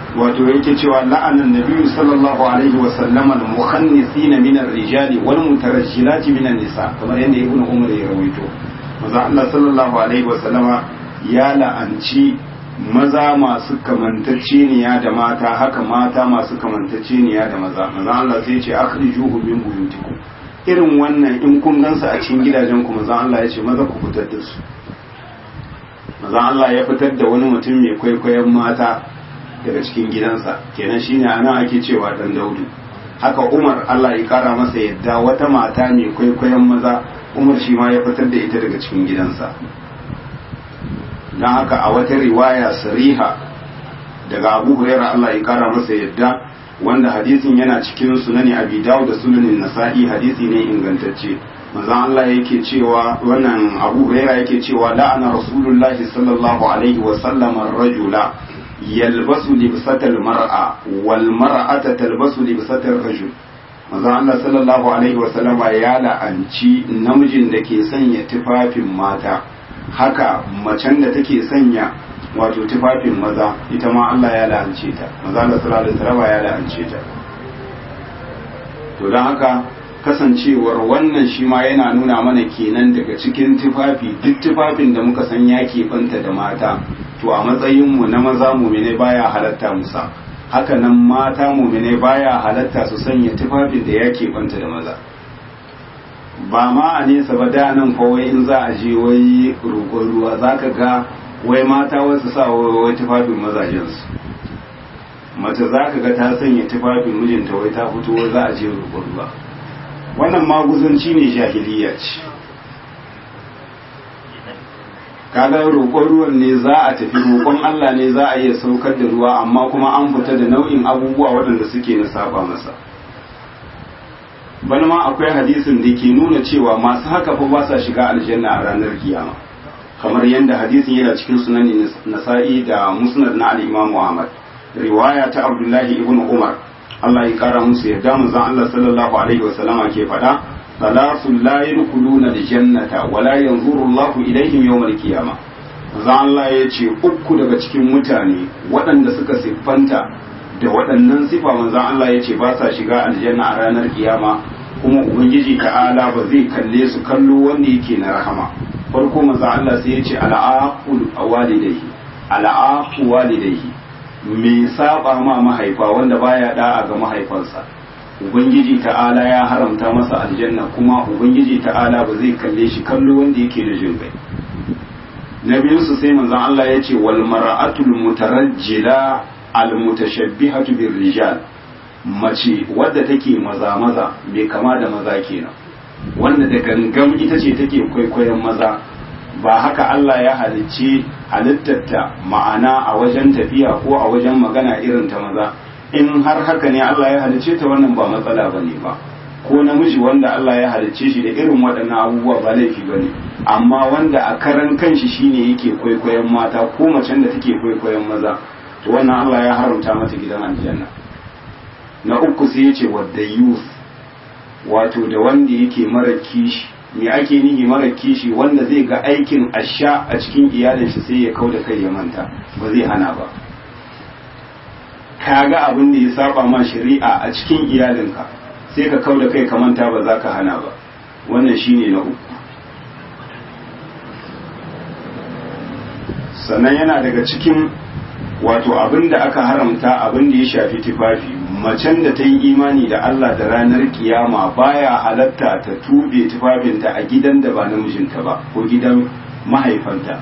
wato yake cewa la'anan nabiyyu sallallahu alaihi wa sallama al-mukhannisina min ar-rijali wal mutarajjilati min an-nisa kamar yadda ibnu umar ya rawaito manzo Allah sallallahu alaihi wa sallama ya la'anci maza masu kamantacceniya da mata haka mata masu kamantacceniya da maza manzo Allah sai ya ce akhrijuhu min buyutikum irin wannan in kun gansa a cikin gidajen ku manzo Allah ya ce maza ku fitar da su manzo Allah ya fitar da wani mutum mai kwaikwayon mata daga cikin gidansa kenan shine anan ake cewa dan daudu haka Umar Allah ya kara masa yadda wata mata mai kwaikwayon maza Umar shi ma ya fitar da ita daga cikin gidansa dan haka a wata riwaya sariha daga Abu Hurairah Allah ya kara masa yadda wanda hadisin yana cikin sunani Abi Dawud da sunanin Nasa'i hadisi ne ingantacce manzon Allah yake cewa wannan Abu Hurairah yake cewa la'ana Rasulullahi sallallahu alaihi wa sallam ar-rajula yalbasu libsatal mar'a wal mar'ata talbasu libsatal rajul manzon Allah sallallahu alaihi wa sallama ya la'anci namijin da ke sanya tufafin mata haka macen da take sanya wato tufafin maza ita ma Allah ya la'ance ta maza Allah sallallahu alaihi wasallam ya la'ance ta to don haka kasancewar wannan shi ma yana nuna mana kenan daga cikin tufafi duk tufafin da muka san ya banta da mata to a matsayin mu na maza mumine baya halatta musa haka nan mata mumine baya halatta su sanya tufafin da ya banta da maza ba ma a nesa ba da nan kawai in za a je wai roƙon ruwa zaka ga wai mata wasu sa wai tufafin mazajensu mace za ka ga ta sanya tufafin mijinta wai ta fito wai za a je roƙon ruwa wannan maguzanci ne jahiliya ce kaga roƙon ruwan ne za a tafi roƙon Allah ne za a iya saukar da ruwa amma kuma an fita da nau'in abubuwa waɗanda suke na saba masa bana ma akwai hadisin da ke nuna cewa masu haka fa ba sa shiga aljanna a ranar kiyama kamar yadda hadisin yana cikin sunan nasa'i da musnad na al-imam Muhammad riwaya ta Abdullahi ibn Umar Allah ya kara musu yadda manzon Allah sallallahu alaihi wa sallama ke faɗa salatu la yadkhuluna al-jannata wa la yanzuru Allah ilaihim yawm al-qiyamah manzon Allah ya ce uku daga cikin mutane waɗanda suka siffanta da waɗannan sifa manzon Allah ya ce ba sa shiga aljanna a ranar kiyama kuma ubangiji ta'ala ba zai kalle su kallo wanda yake na rahama farko manzo Allah sai ya ce al'aqul walidayhi al'aqu walidayhi me saba ma mahaifa wanda baya da'a ga mahaifansa ubangiji ta'ala ya haramta masa aljanna kuma ubangiji ta'ala ba zai kalle shi kallo wanda yake da jin kai na biyu su sai manzon Allah ya ce wal mar'atul mutarajjila al mutashabbihatu bir rijal mace wadda take maza maza mai kama da maza kenan wanda da gangam ita ce take kwaikwayon maza ba haka Allah ya halicci halittarta ma'ana a wajen tafiya ko a wajen magana irin ta maza in har haka ne Allah ya halicce ta wannan ba matsala ba ne ba ko namiji wanda Allah ya halicce shi da irin waɗannan abubuwa ba laifi ba ne amma wanda a karan kanshi shine yake kwaikwayon mata ko macen da take kwaikwayon maza to wannan Allah ya haramta mata gidan aljanna na uku sai ya ce wadda youth wato da wanda yake mara kishi me ake nihi mara kishi wanda zai ga aikin asha a cikin iyalin shi sai ya kau da kai ya manta ba zai hana ba ka ga abin da ya saba ma shari'a a cikin iyalinka sai ka kau da kai ka manta ba za ka hana ba wannan shine na uku sannan yana daga cikin wato abin da aka haramta abin da ya shafi tufafi macen da ta yi imani da Allah da ranar kiyama baya halatta ta tube tufafinta a gidan da ba namijinta ba ko gidan mahaifanta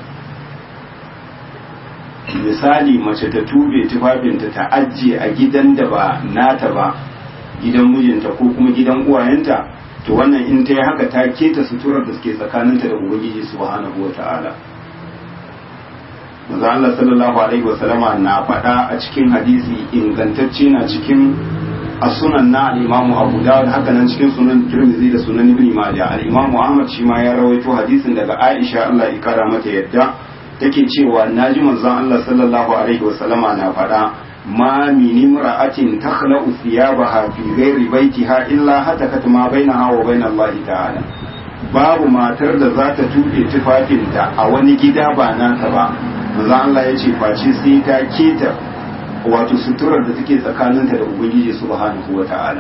misali mace ta tube tufafinta ta ajiye a gidan da ba nata ba gidan mijinta ko kuma gidan uwayenta to wannan in ta yi haka ta keta suturar da suke tsakaninta da ubangiji subhanahu wa ta'ala manzo Allah sallallahu alaihi wasallama na faɗa a cikin hadisi ingantacce na cikin as-sunan na al-Imam Abu Dawud haka nan cikin sunan Tirmidhi da sunan Ibn Majah al-Imam Ahmad shi ma ya rawaito hadisin daga Aisha Allah ya kara mata yadda take cewa naji manzon Allah sallallahu alaihi wasallama na faɗa ma min imra'atin takhla'u thiyabaha fi ghairi baitiha illa hatakat ma bainaha wa bain Allah ta'ala babu matar da za ta tuɓe tufafinta a wani gida ba nata ba manzo Allah ya ce face sai ta keta wato suturar da take tsakaninta da ubangiji subhanahu wata'ala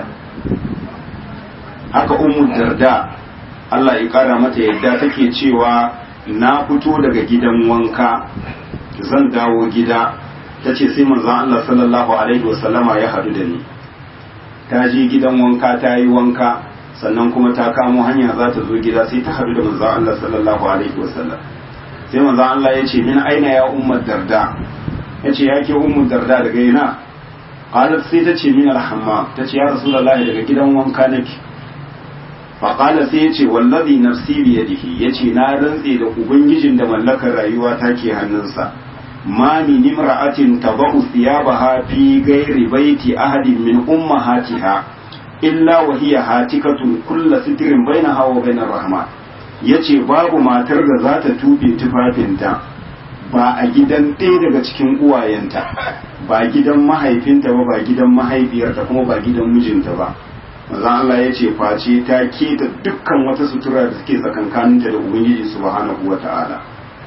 haka ummu darda Allah ya kara mata yadda take cewa na fito daga gidan wanka zan dawo gida ta ce sai manzon Allah sallallahu alaihi wasallama ya haɗu da ni ta je gidan wanka ta yi wanka sannan kuma ta kamo hanya za ta zo gida sai ta haɗu da manzon Allah sallallahu alaihi wasallam sai manzon Allah ya ce min aina ya ummar darda ya ce ya ke ummar darda daga ina qalat sai ta ce min alhamma ta ce ya rasulullahi daga gidan wanka nake faƙala sai ya ce wallazi nafsi biyadihi ya ce na rantse da ubangijin da mallakar rayuwa ta ke hannunsa ma min imra'atin tabau thiyabaha fi ghairi baiti ahadin min ummahatiha illa wa hiya hatikatun kullu sitrin bainaha wa bainar rahman yace babu matar da za ta tube tufafinta ba a gidan ɗaya daga cikin uwayenta ba gidan mahaifinta ba ba gidan mahaifiyarta kuma ba gidan mijinta ba maza Allah ya ce face ta keta dukkan wata sutura da suke tsakankaninta da Ubangiji subhanahu wa ta'ala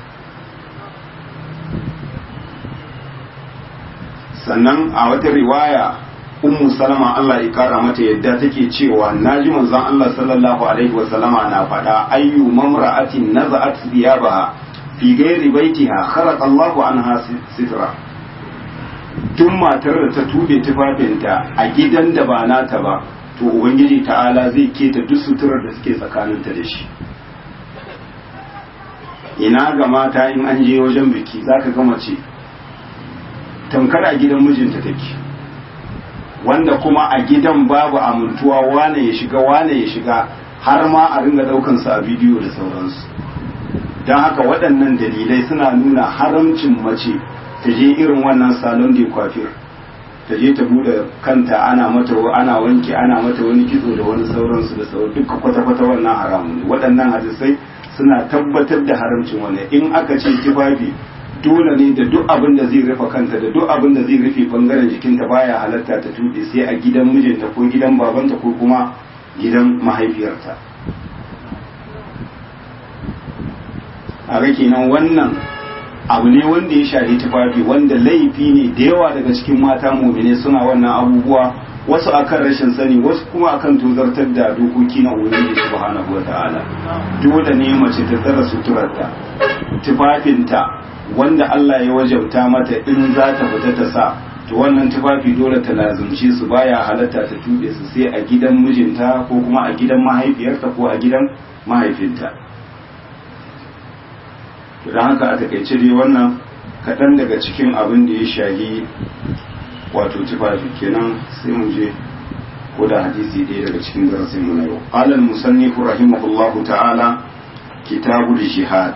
sannan a wata riwaya ummu salama Allah ya kara mata yadda take cewa naji manzon Allah sallallahu alaihi wa sallama na faɗa ayyu mamra'atin naza'at thiyabaha fi ghairi baitiha kharaqa Allahu anha sitra duk matar da ta tube tufafinta a gidan da ba nata ba to ubangiji ta'ala zai keta duk suturar da suke tsakaninta da shi ina ga mata in an je wajen biki zaka ga mace tamkar a gidan mijinta take wanda kuma a gidan babu amintuwa wane ya shiga wane ya shiga har ma a ringa daukan su a bidiyo da sauransu don haka waɗannan dalilai suna nuna haramcin mace ta je irin wannan salon da kwafir ta je ta bude kanta ana mata ana wanke ana mata wani kitso da wani sauransu da sauran duka kwata-kwata wannan haramun ne waɗannan hadisai suna tabbatar da haramcin wannan in aka ce tufafi dole ne da duk abin da zai rufe kanta da duk abin da zai rufe bangaren jikinta baya halatta ta tuɓe sai a gidan mijinta ko gidan babanta ko kuma gidan mahaifiyarta a ga kenan wannan abu ne wanda ya shafi tufafi wanda laifi ne da yawa daga cikin mata mumine suna wannan abubuwa wasu akan rashin sani wasu kuma akan tozartar da dokoki na ubangiji subhanahu wataala dole ne mace ta tsara suturarta tufafinta wanda Allah ya wajabta mata in za ta fita ta sa to wannan tufafi dole ta lazumce su baya halatta ta tube su sai a gidan mijinta ko kuma a gidan mahaifiyarta ko a gidan mahaifinta to don haka a takaice dai wannan kaɗan daga cikin abin da ya shahi wato tufafi kenan sai mu je ko da hadisi ɗaya daga cikin darasin mu na yau qala al-musannif rahimahullahu ta'ala kitabul jihad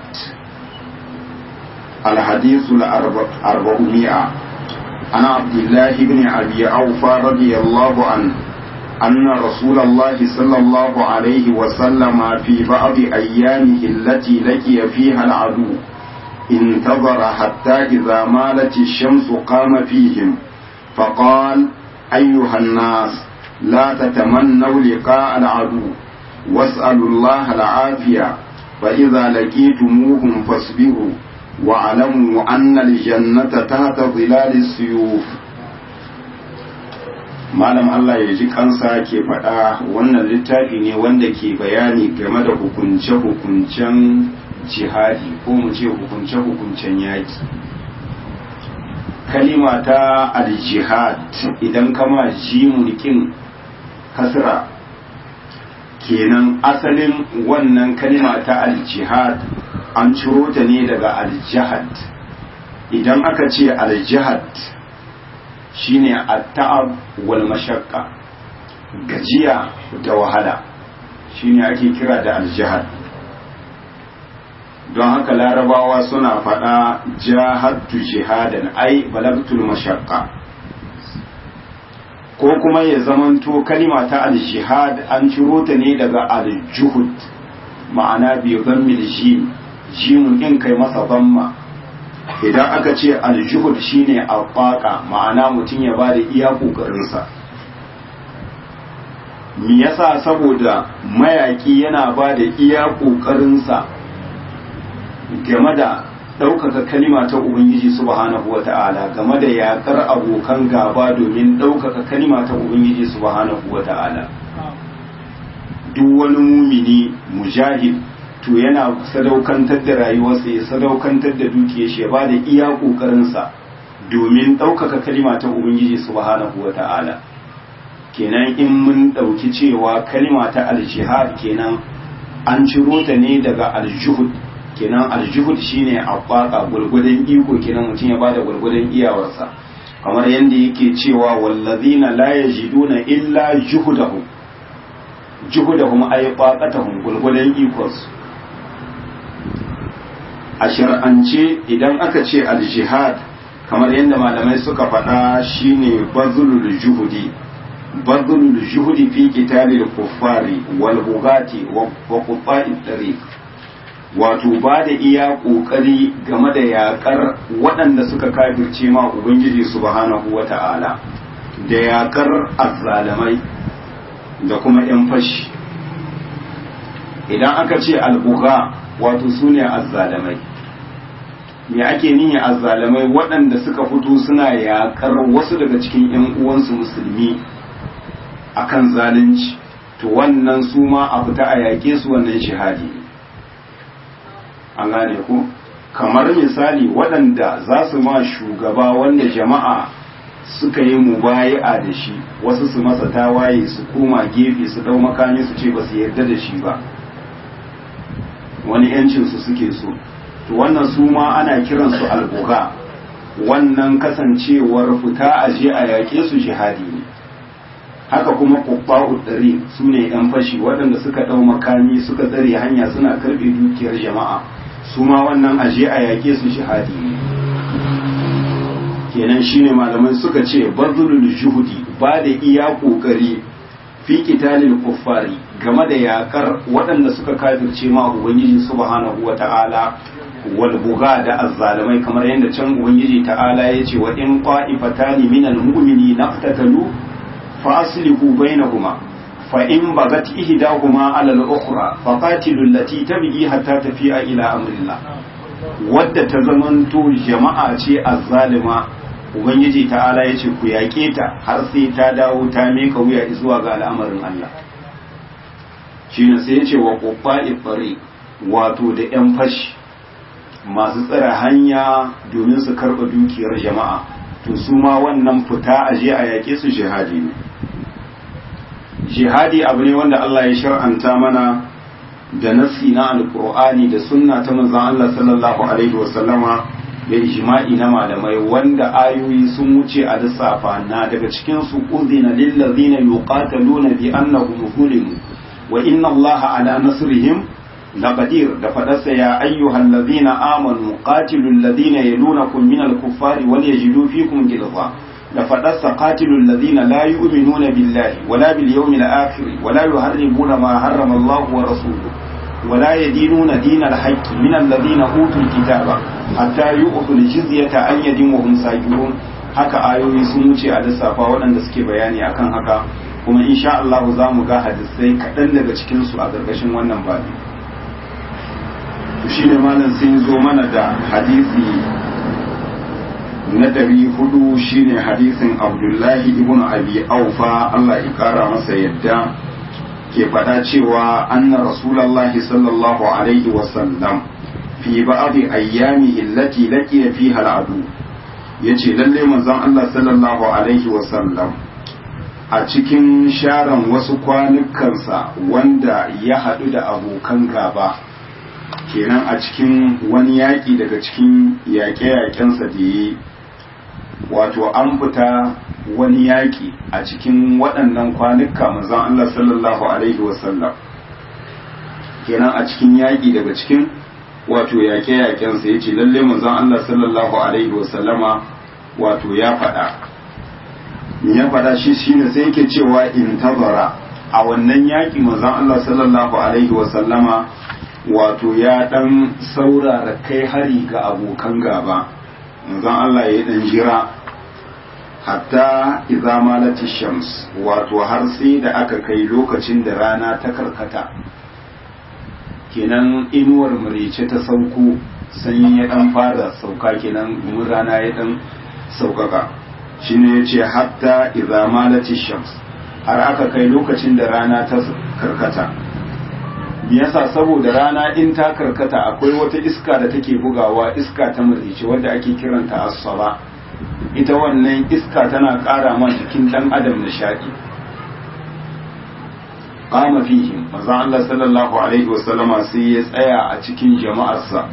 الحديث الأربعمائة عن عبد الله بن أبي أوفى رضي الله عنه أن رسول الله صلى الله عليه وسلم في بعض أيامه التي لقي فيها العدو انتظر حتى إذا مالت الشمس قام فيهم فقال أيها الناس لا تتمنوا لقاء العدو واسألوا الله العافية فإذا لقيتموهم فاصبروا واعلموا أن الجنة تحت ظلال السيوف malam Allah ya ji kansa ke faɗa wannan littafi ne wanda ke bayani game da hukunce-hukuncen jihadi ko mu ce hukunce-hukuncen yaki kalima ta al-jihad idan kama jimunikin kasra kenan asalin wannan kalima ta al-jihad an ciro ta ne daga al-jihad idan aka ce al-jihad shine at-ta'ab wal mashaqqa gajiya da wahala shine ake kira da al-jihad don haka larabawa suna faɗa jahadtu jihadan ai balagtul mashaqqa ko kuma ya zamanto kalima ta al-jihad an ciro ta ne daga al-juhud ma'ana bi dhammil jim jimun din kai masa dhamma idan aka ce al-juhud shine al-qaqa ma'ana mutum ya bada iya kokarin sa me yasa saboda mayaki yana bada iya kokarin sa game da ɗaukaka kalima ta ubangiji subhanahu wa ta'ala game da yaƙar abokan gaba domin ɗaukaka kalima ta ubangiji subhanahu wa ta'ala duk wani mumini mujahid to yana sadaukantar da rayuwarsa ya sadaukantar da dukiyar shi ya ba da iya ƙoƙarinsa domin ɗaukaka kalima ta ubangiji subhanahu wa ta'ala kenan in mun ɗauki cewa kalima ta aljihad kenan an ciro ta ne daga aljuhud kenan aljuhud shine abbaka gurgudan iko kenan mutum ya bada gurgudan iyawarsa kamar yadda yake cewa wallazina la yajiduna illa juhudahum juhudahum ay qaqatahum gurgudan ikonsu a shar'ance idan aka ce aljihad kamar yadda malamai suka faɗa shine bazlul juhudi bazlul juhudi fi qitalil kuffari wal bugati wa qutta'it tariq wato ba da iya ƙoƙari game da yaƙar waɗanda suka kafirce ma Ubangiji subhanahu wa ta'ala da yaƙar azzalamai da kuma ‘yan fashi idan aka ce albuga wato su ne azzalamai me ake nihi azzalamai waɗanda suka fito suna yaƙar wasu daga cikin ‘yan uwansu musulmi akan zalunci to wannan su ma a fita a yaƙe su wannan shahadi ne an gane ku kamar misali waɗanda za su ma shugaba wanda jama'a suka yi mubayi'a da shi wasu su masa tawaye su koma gefe su dau makami su ce ba su yarda da shi ba wani yancin su suke so to wannan su ma ana kiransu albuga wannan kasancewar fita a je a yaƙe su jihadi ne haka kuma kubba'u ɗari su ne 'yan fashi waɗanda suka ɗau makami suka tsare hanya suna karɓe dukiyar jama'a su ma wannan aje a yaƙe su shahadi ne kenan shine malamai suka ce bazulul juhudi ba da iya ƙoƙari fi qitalil kuffari game da yaƙar waɗanda suka kafirce ma ubangiji subhanahu wata'ala wal buga da azzalimai kamar yadda can ubangiji ta'ala ya ce wa in qa'ifatani minal mu'mini naqtatalu fa aslihu bainahuma فإن بغت إحداهما على الأخرى فقاتلوا التي تبغي حتى تفيء إلى أمر الله wadda ta zamanto jama'a ce azzalima ubangiji ta'ala ya ce ku yaƙe ta har sai ta dawo ta meka wuya zuwa ga al'amarin Allah shi ne sai ya ce wa ƙoƙa'i tsari wato da 'yan fashi masu tsare hanya domin su karɓa dukiyar jama'a to su ma wannan fita a je a yaƙe su jihadi ne jihadi abu ne wanda Allah ya shar'anta mana da nassi na alkur'ani da sunna ta manzon Allah sallallahu alaihi wasallama da ijma'i na malamai wanda ayoyi sun wuce a lissafa na daga cikin su uzina lil ladina yuqataluna bi annahum zulimu wa inna Allaha ala nasrihim laqadir da fadarsa ya ayyuhal ladina amanu qatilul ladina yalunakum minal kuffari wal yajidu fikum ghilza da faɗarsa qatilul ladina la yu'minuna billahi wala bil yawmil akhir wala yuharrimuna ma harrama Allah wa rasuluhu wala yadinuna dinal haqqi min alladhina utul kitaba hatta yu'tul jizyata an yadin wa hum sajidun haka ayoyi sun wuce a lissafa waɗanda suke bayani akan haka kuma insha Allah za mu ga hadisai kaɗan daga cikin su a ƙarƙashin wannan babi shine malam sai zo mana da hadisi na ɗari hudu shine hadisin abdullahi ibn abi aufa Allah ya kara masa yadda ke faɗa cewa anna rasulallahi sallallahu alaihi wasallam fi ba'dhi ayyami allati laqiya fiha al'adu yace lalle manzon Allah sallallahu alaihi wasallam a cikin sharan wasu kwanukansa wanda ya haɗu da abokan gaba kenan a cikin wani yaƙi daga cikin yaƙe-yaƙensa da yi wato an fita wani yaƙi a cikin waɗannan kwanuka manzon Allah sallallahu alaihi wasallam kenan a cikin yaƙi daga cikin wato yaƙe-yaƙensa ya ce lalle manzon Allah sallallahu alaihi wasallama wato ya faɗa ya faɗa shi shine sai yake cewa in tabara a wannan yaƙi manzon Allah sallallahu alaihi wasallama wato ya ɗan saurara kai hari ga abokan gaba manzon Allah ya dan jira hatta idza malati shams wato har sai da aka kai lokacin da rana ta karkata kenan inuwar murice ta sauko sanyi ya dan fara sauka kenan gumin rana ya dan saukaka shine yace hatta idza malati shams har aka kai lokacin da rana ta karkata me yasa saboda rana in ta karkata akwai wata iska da take bugawa iska ta murjice wadda ake kiranta as-sala ita wannan iska tana ƙara ma jikin dan adam nishadi qama fihim manzo Allah sallallahu alaihi wasallama sai ya tsaya a cikin jama'arsa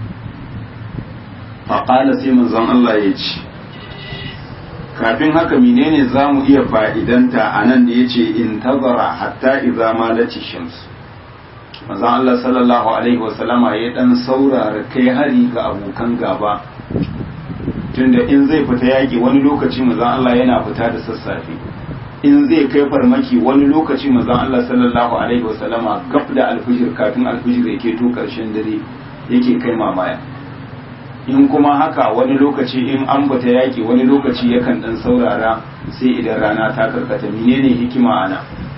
fa qala sai manzon Allah ya ce kafin haka menene zamu iya fa'idanta anan da yace in tazara hatta idza malati shams manzo Allah sallallahu alaihi wasallama ya dan saurara kai hari ga abokan gaba tunda in zai fita yaki wani lokaci manzo Allah yana fita da sassafe in zai kai farmaki wani lokaci manzon Allah sallallahu alaihi wasallama gab da alfijir kafin alfijir yake to karshen dare yake kai mamaya in kuma haka wani lokaci in an bata yaki wani lokaci yakan dan saurara sai idan rana ta karkata menene hikima ana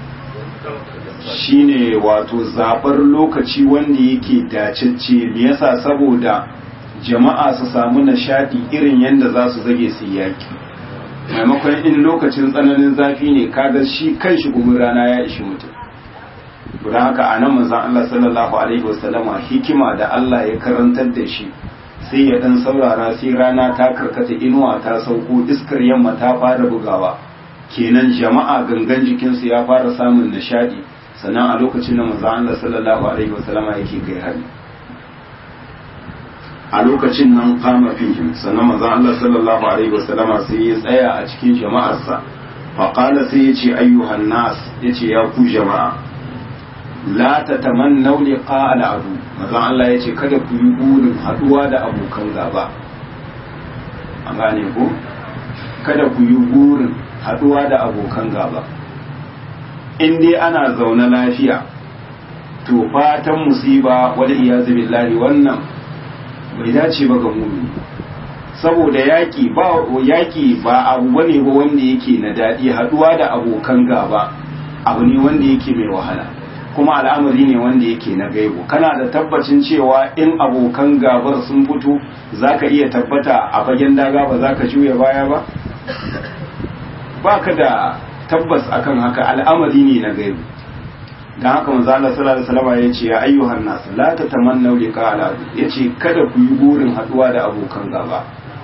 shine wato zabar lokaci wanda yake dacecce me yasa saboda jama'a su samu nishadi irin yanda za su zage su yaki maimakon in lokacin tsananin zafi ne kaga shi kan shi gumin rana ya ishi mutum don haka a nan manzan Allah sallallahu alaihi wasallama hikima da Allah ya karantar da shi sai ya dan saurara sai rana ta karkata inuwa ta sauko iskar yamma ta fara bugawa kenan jama'a gangan jikinsu ya fara samun nishadi sannan a lokacin da manzan Allah sallallahu alaihi wasallama yake kai hari a lokacin nan kama fihim sannan manzon Allah sallallahu alaihi wasallama sai ya tsaya a cikin jama'arsa fa qala sai ya ce ayyuhan nas yace ya ku jama'a la tatamannaw liqa al-adu manzon Allah yace kada ku yi burin haduwa da abokan gaba an gane ko kada ku yi burin haduwa da abokan gaba in dai ana zaune lafiya to fatan musiba wal iyazu billahi wannan bai dace ba ga mumini saboda yaki ba yaki ba abu bane ba wanda yake na daɗi haduwa da abokan gaba abu ne wanda yake mai wahala kuma al'amari ne wanda yake na gaibu kana da tabbacin cewa in abokan gabar sun fito zaka iya tabbata a fagen daga ba zaka juya baya ba baka da tabbas akan haka al'amari ne na gaibu dan haka manzo Allah sallallahu alaihi wasallam ya ce ya ayyuhan nas la tatamannu liqa ala yace kada ku yi burin haduwa da abokan gaba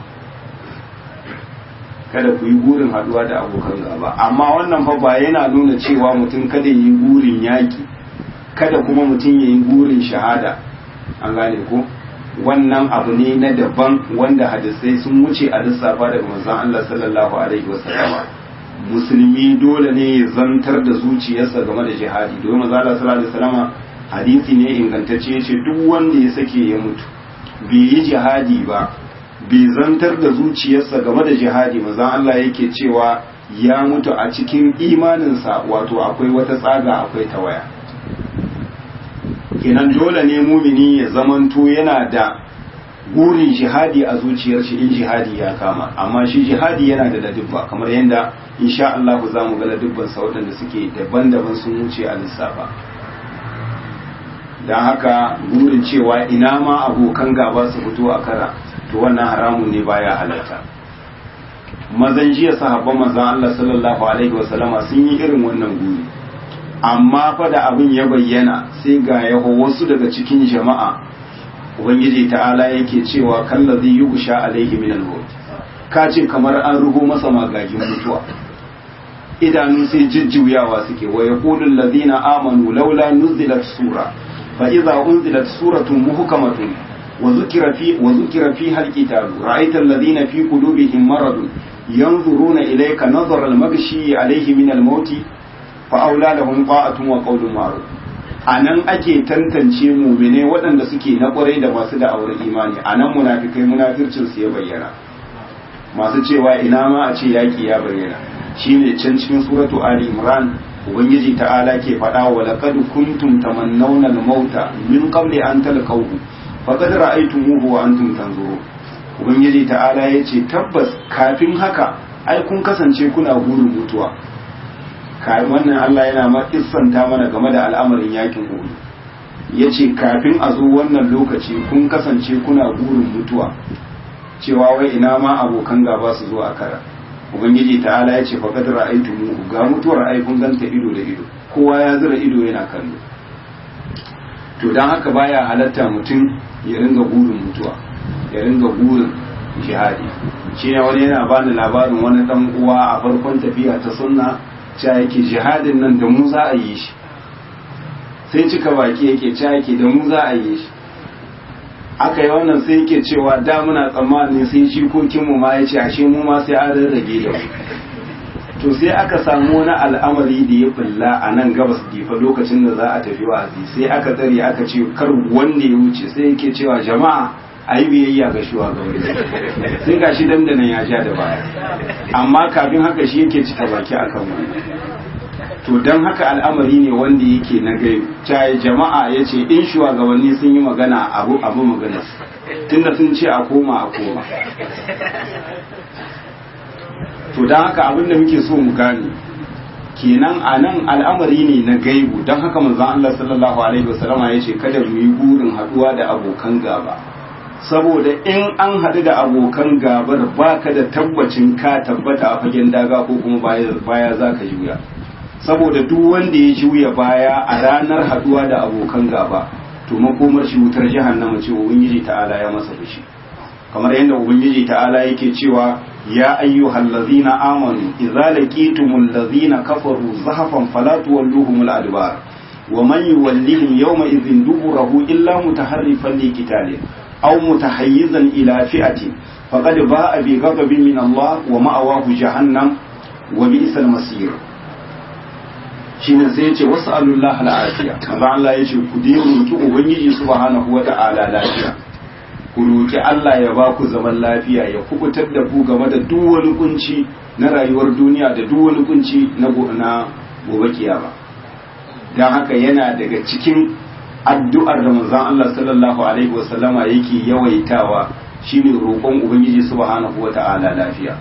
kada ku yi burin haduwa da abokan gaba amma wannan fa ba yana nuna cewa mutum kada yi burin yaki kada kuma mutum ya yi burin shahada an gane ko wannan abu ne na daban wanda hadisai sun wuce a lissafa daga manzon Allah sallallahu alaihi wasallama musulmi dole ne ya zantar da zuciyarsa game da jihadi domin manzo Allah sallallahu alaihi wasallam hadisi ne ingantacce yace duk wanda ya sake ya mutu bai yi jihadi ba bai zantar da zuciyarsa game da jihadi manzo Allah yake cewa ya mutu a cikin imaninsa wato akwai wata tsaga akwai tawaya kenan dole ne mumini ya zamanto yana da burin jihadi a zuciyar shi in jihadi ya kama amma shi jihadi yana da ladubba kamar yadda insha Allah za mu ga ladubban sa waɗanda suke daban-daban sun wuce a lissafa don haka burin cewa ina ma abokan gaba su fito a kara to wannan haramun ne baya halarta mazan jiya sahabban manzon Allah sallallahu alaihi wasallama sun yi irin wannan guri amma fa da abin ya bayyana sai ga yaho wasu daga cikin jama'a ubangiji ta'ala yake cewa kallazi yughsha alaihi min al-maut ka ce kamar an rugo masa magagin mutuwa idanun sai jijjuyawa suke wa yaqulu alladhina amanu laula nuzilat sura fa idza unzilat suratun muhkamatun wa dhukira fi wa dhukira fiha al-qital ra'aita alladhina fi qulubihim maradun yanzuruna ilayka nazara al-maghshi alayhi min al-maut fa aula lahum ta'atun wa qawlun ma'ruf a nan ake tantance mumine waɗanda suke na ƙwarai da masu da'awar imani a nan munafikai munafircin su ya bayyana masu cewa ina ma a ce yaƙi ya bayyana shine can cikin suratu ali imran ubangiji ta'ala ke faɗa wa laqad kuntum tamannawna al-mauta min qabli an talqahu faqad ra'aytumuhu wa antum tanzurun ubangiji ta'ala yace tabbas kafin haka ai kun kasance kuna burin mutuwa wannan Allah yana ma kissanta mana game da al'amarin yakin Uhud ya ce kafin a zo wannan lokaci kun kasance kuna burin mutuwa cewa wai ina ma abokan gaba su zo a kara ubangiji ta'ala ya ce faqad ra'aytumu ga mutuwar ai kun ganta ido da ido kowa ya zura ido yana kallo to dan haka baya halatta mutum ya ringa burin mutuwa ya ringa burin jihadi shi ne wani yana bani labarin wani dan uwa a farkon tafiya ta sunna cewa yake jihadin nan da mu za a yi shi sai cika baki yake cewa yake da mu za a yi shi aka yi wannan sai yake cewa da muna tsammanin sai jikokinmu ma ya ce ashe mu ma sai an rarrage da mu to sai aka samu wani al'amari da ya bulla a nan gabas difa lokacin da za a tafi wa'azi sai aka tsare aka ce kar wanda ya wuce sai yake cewa jama'a a yi biyayya ga shugabanni sai ga shi dandanan ya ja da baya amma kafin haka shi yake cika baki akan wani to don haka al'amari ne wanda yake na gai caye jama'a ya ce in shugabanni sun yi magana abu abu magana tunda sun ce a koma a koma to don haka abin da muke so mu gane kenan a nan al'amari ne na gaibu don haka manzon Allah sallallahu alaihi wasallama ya ce kada mu yi burin haduwa da abokan gaba saboda in an haɗu da abokan gabar baka da tabbacin ka tabbata a fagen daga ko kuma baya za ka juya saboda duk wanda ya juya baya a ranar haduwa da abokan gaba to makomar shi wutar jahannama ce ubangiji ta'ala ya masa fushi kamar yadda ubangiji ta'ala yake cewa ya ayyuhal ladzina amanu idza laqitumul ladzina kafaru zahafan fala tuwalluhumul adbar wa man yuwallihim yawma idhin duburahu illa mutaharrifan liqitalin aw mutahayyizan ila fi'atin faqad ba'a bi ghadabin min Allah wa ma'awahu jahannam wa bi'sal masir shine sai ya ce wasu alullah al'afiya manzo Allah ya ce ku dai roki ubangiji subhanahu wa ta'ala lafiya ku roki Allah ya ba ku zaman lafiya ya kubutar da ku game da duk wani kunci na rayuwar duniya da duk wani kunci na na gobe kiyama dan haka yana daga cikin addu'ar da manzon Allah sallallahu alaihi wasallama yake yawaitawa shine roƙon ubangiji subhanahu wa ta'ala lafiya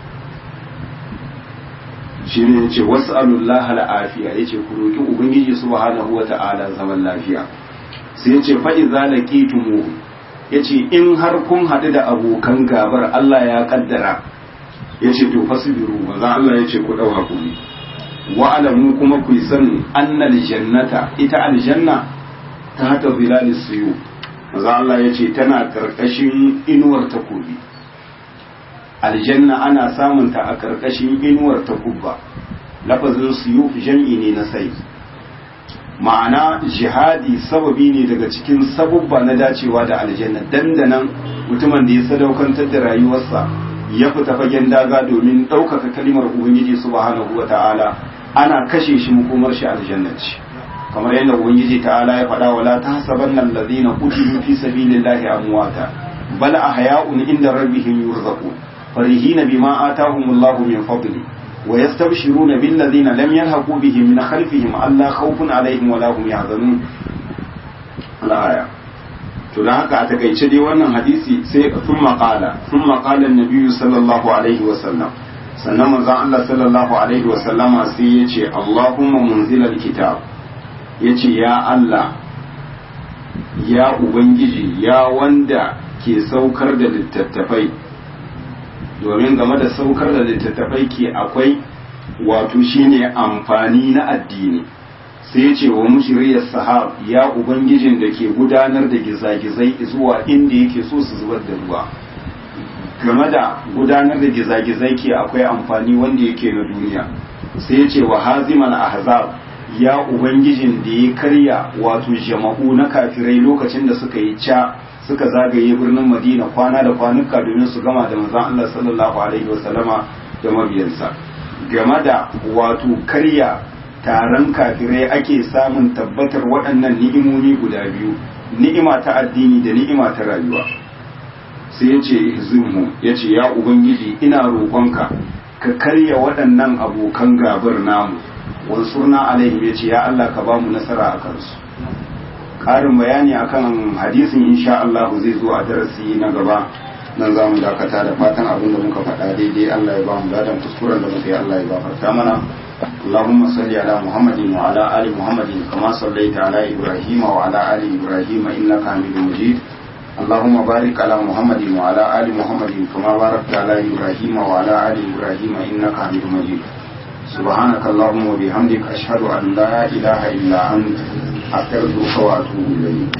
shi ne ya ce wasu alullah al'afiya ya ce ku roƙi ubangiji subhanahu wa ta'ala zaman lafiya sai ya ce fa'iza da ƙitumu ya ce in har kun haɗu da abokan gabar Allah ya ƙaddara ya ce to fasibiru maza Allah ya ce ku ɗau hakuri wa alamu kuma ku san annal jannata ita aljanna ta hata zilalis suyu maza Allah ya ce tana ƙarƙashin inuwar takobi aljanna ana samunta a ƙarƙashin inuwar takubba lafazin suyuf jam'i ne na sai ma'ana jihadi sababi ne daga cikin sabubba na dacewa da aljanna dandanan mutumin da ya sadaukantar da rayuwarsa ya fita fagen daga domin ɗaukaka kalimar ubangiji subhanahu wa ta'ala ana kashe shi makomar shi aljanna ce kamar yadda ubangiji ta'ala ya faɗa wala tahsabanna allazina qutilu fi sabilillahi amwata bal ahya'un inda rabbihim yurzaqun فرحين بما آتاهم الله من فضله ويستبشرون بالذين لم يلحقوا بهم من خلفهم ألا خوف عليهم ولا هم يحزنون الآية to dan haka a takaice dai wannan hadisi sai sun maƙala sun maƙala nabiyu sallallahu alaihi wa sallam sannan manzon Allah sallallahu alaihi wa sallama sai ya ce Allahumma munzilal kitab ya ce ya Allah ya ubangiji ya wanda ke saukar da littattafai domin game da saukar da littattafai ke akwai wato shine amfani na addini sai ce wa mushriyar sahab ya ubangijin da ke gudanar da gizagizai zuwa inda yake so su zubar da ruwa game da gudanar da gizagizai ke akwai amfani wanda yake na duniya sai ce wa hazimal ahzab ya ubangijin da ya karya wato jama'u na kafirai lokacin da suka yi ca suka zagaye birnin madina kwana da kwanuka domin su gama da manzon Allah sallallahu alaihi wasallama da mabiyansa game da wato karya taron kafirai ake samun tabbatar waɗannan ni'imomi guda biyu ni'ima ta addini da ni'ima ta rayuwa sai ya ce ihzimhu ya ce ya ubangiji ina roƙonka ka karya waɗannan abokan gabar namu wansurna alaihim ya ce ya Allah ka ba mu nasara a kansu ƙarin bayani akan hadisin insha Allah zai zo a darasi na gaba nan za mu dakata da fatan abin da muka faɗa daidai Allah ya ba mu ladan kuskuren da muka yi Allah ya gafarta mana اللهم صل على محمد وعلى آل محمد كما صليت على إبراهيم وعلى آل إبراهيم إنك حميد مجيد اللهم بارك على محمد وعلى آل محمد كما باركت على إبراهيم وعلى آل إبراهيم إنك حميد مجيد سبحانك اللهم وبحمدك أشهد أن لا إله إلا أنت أستغفرك وأتوب إليك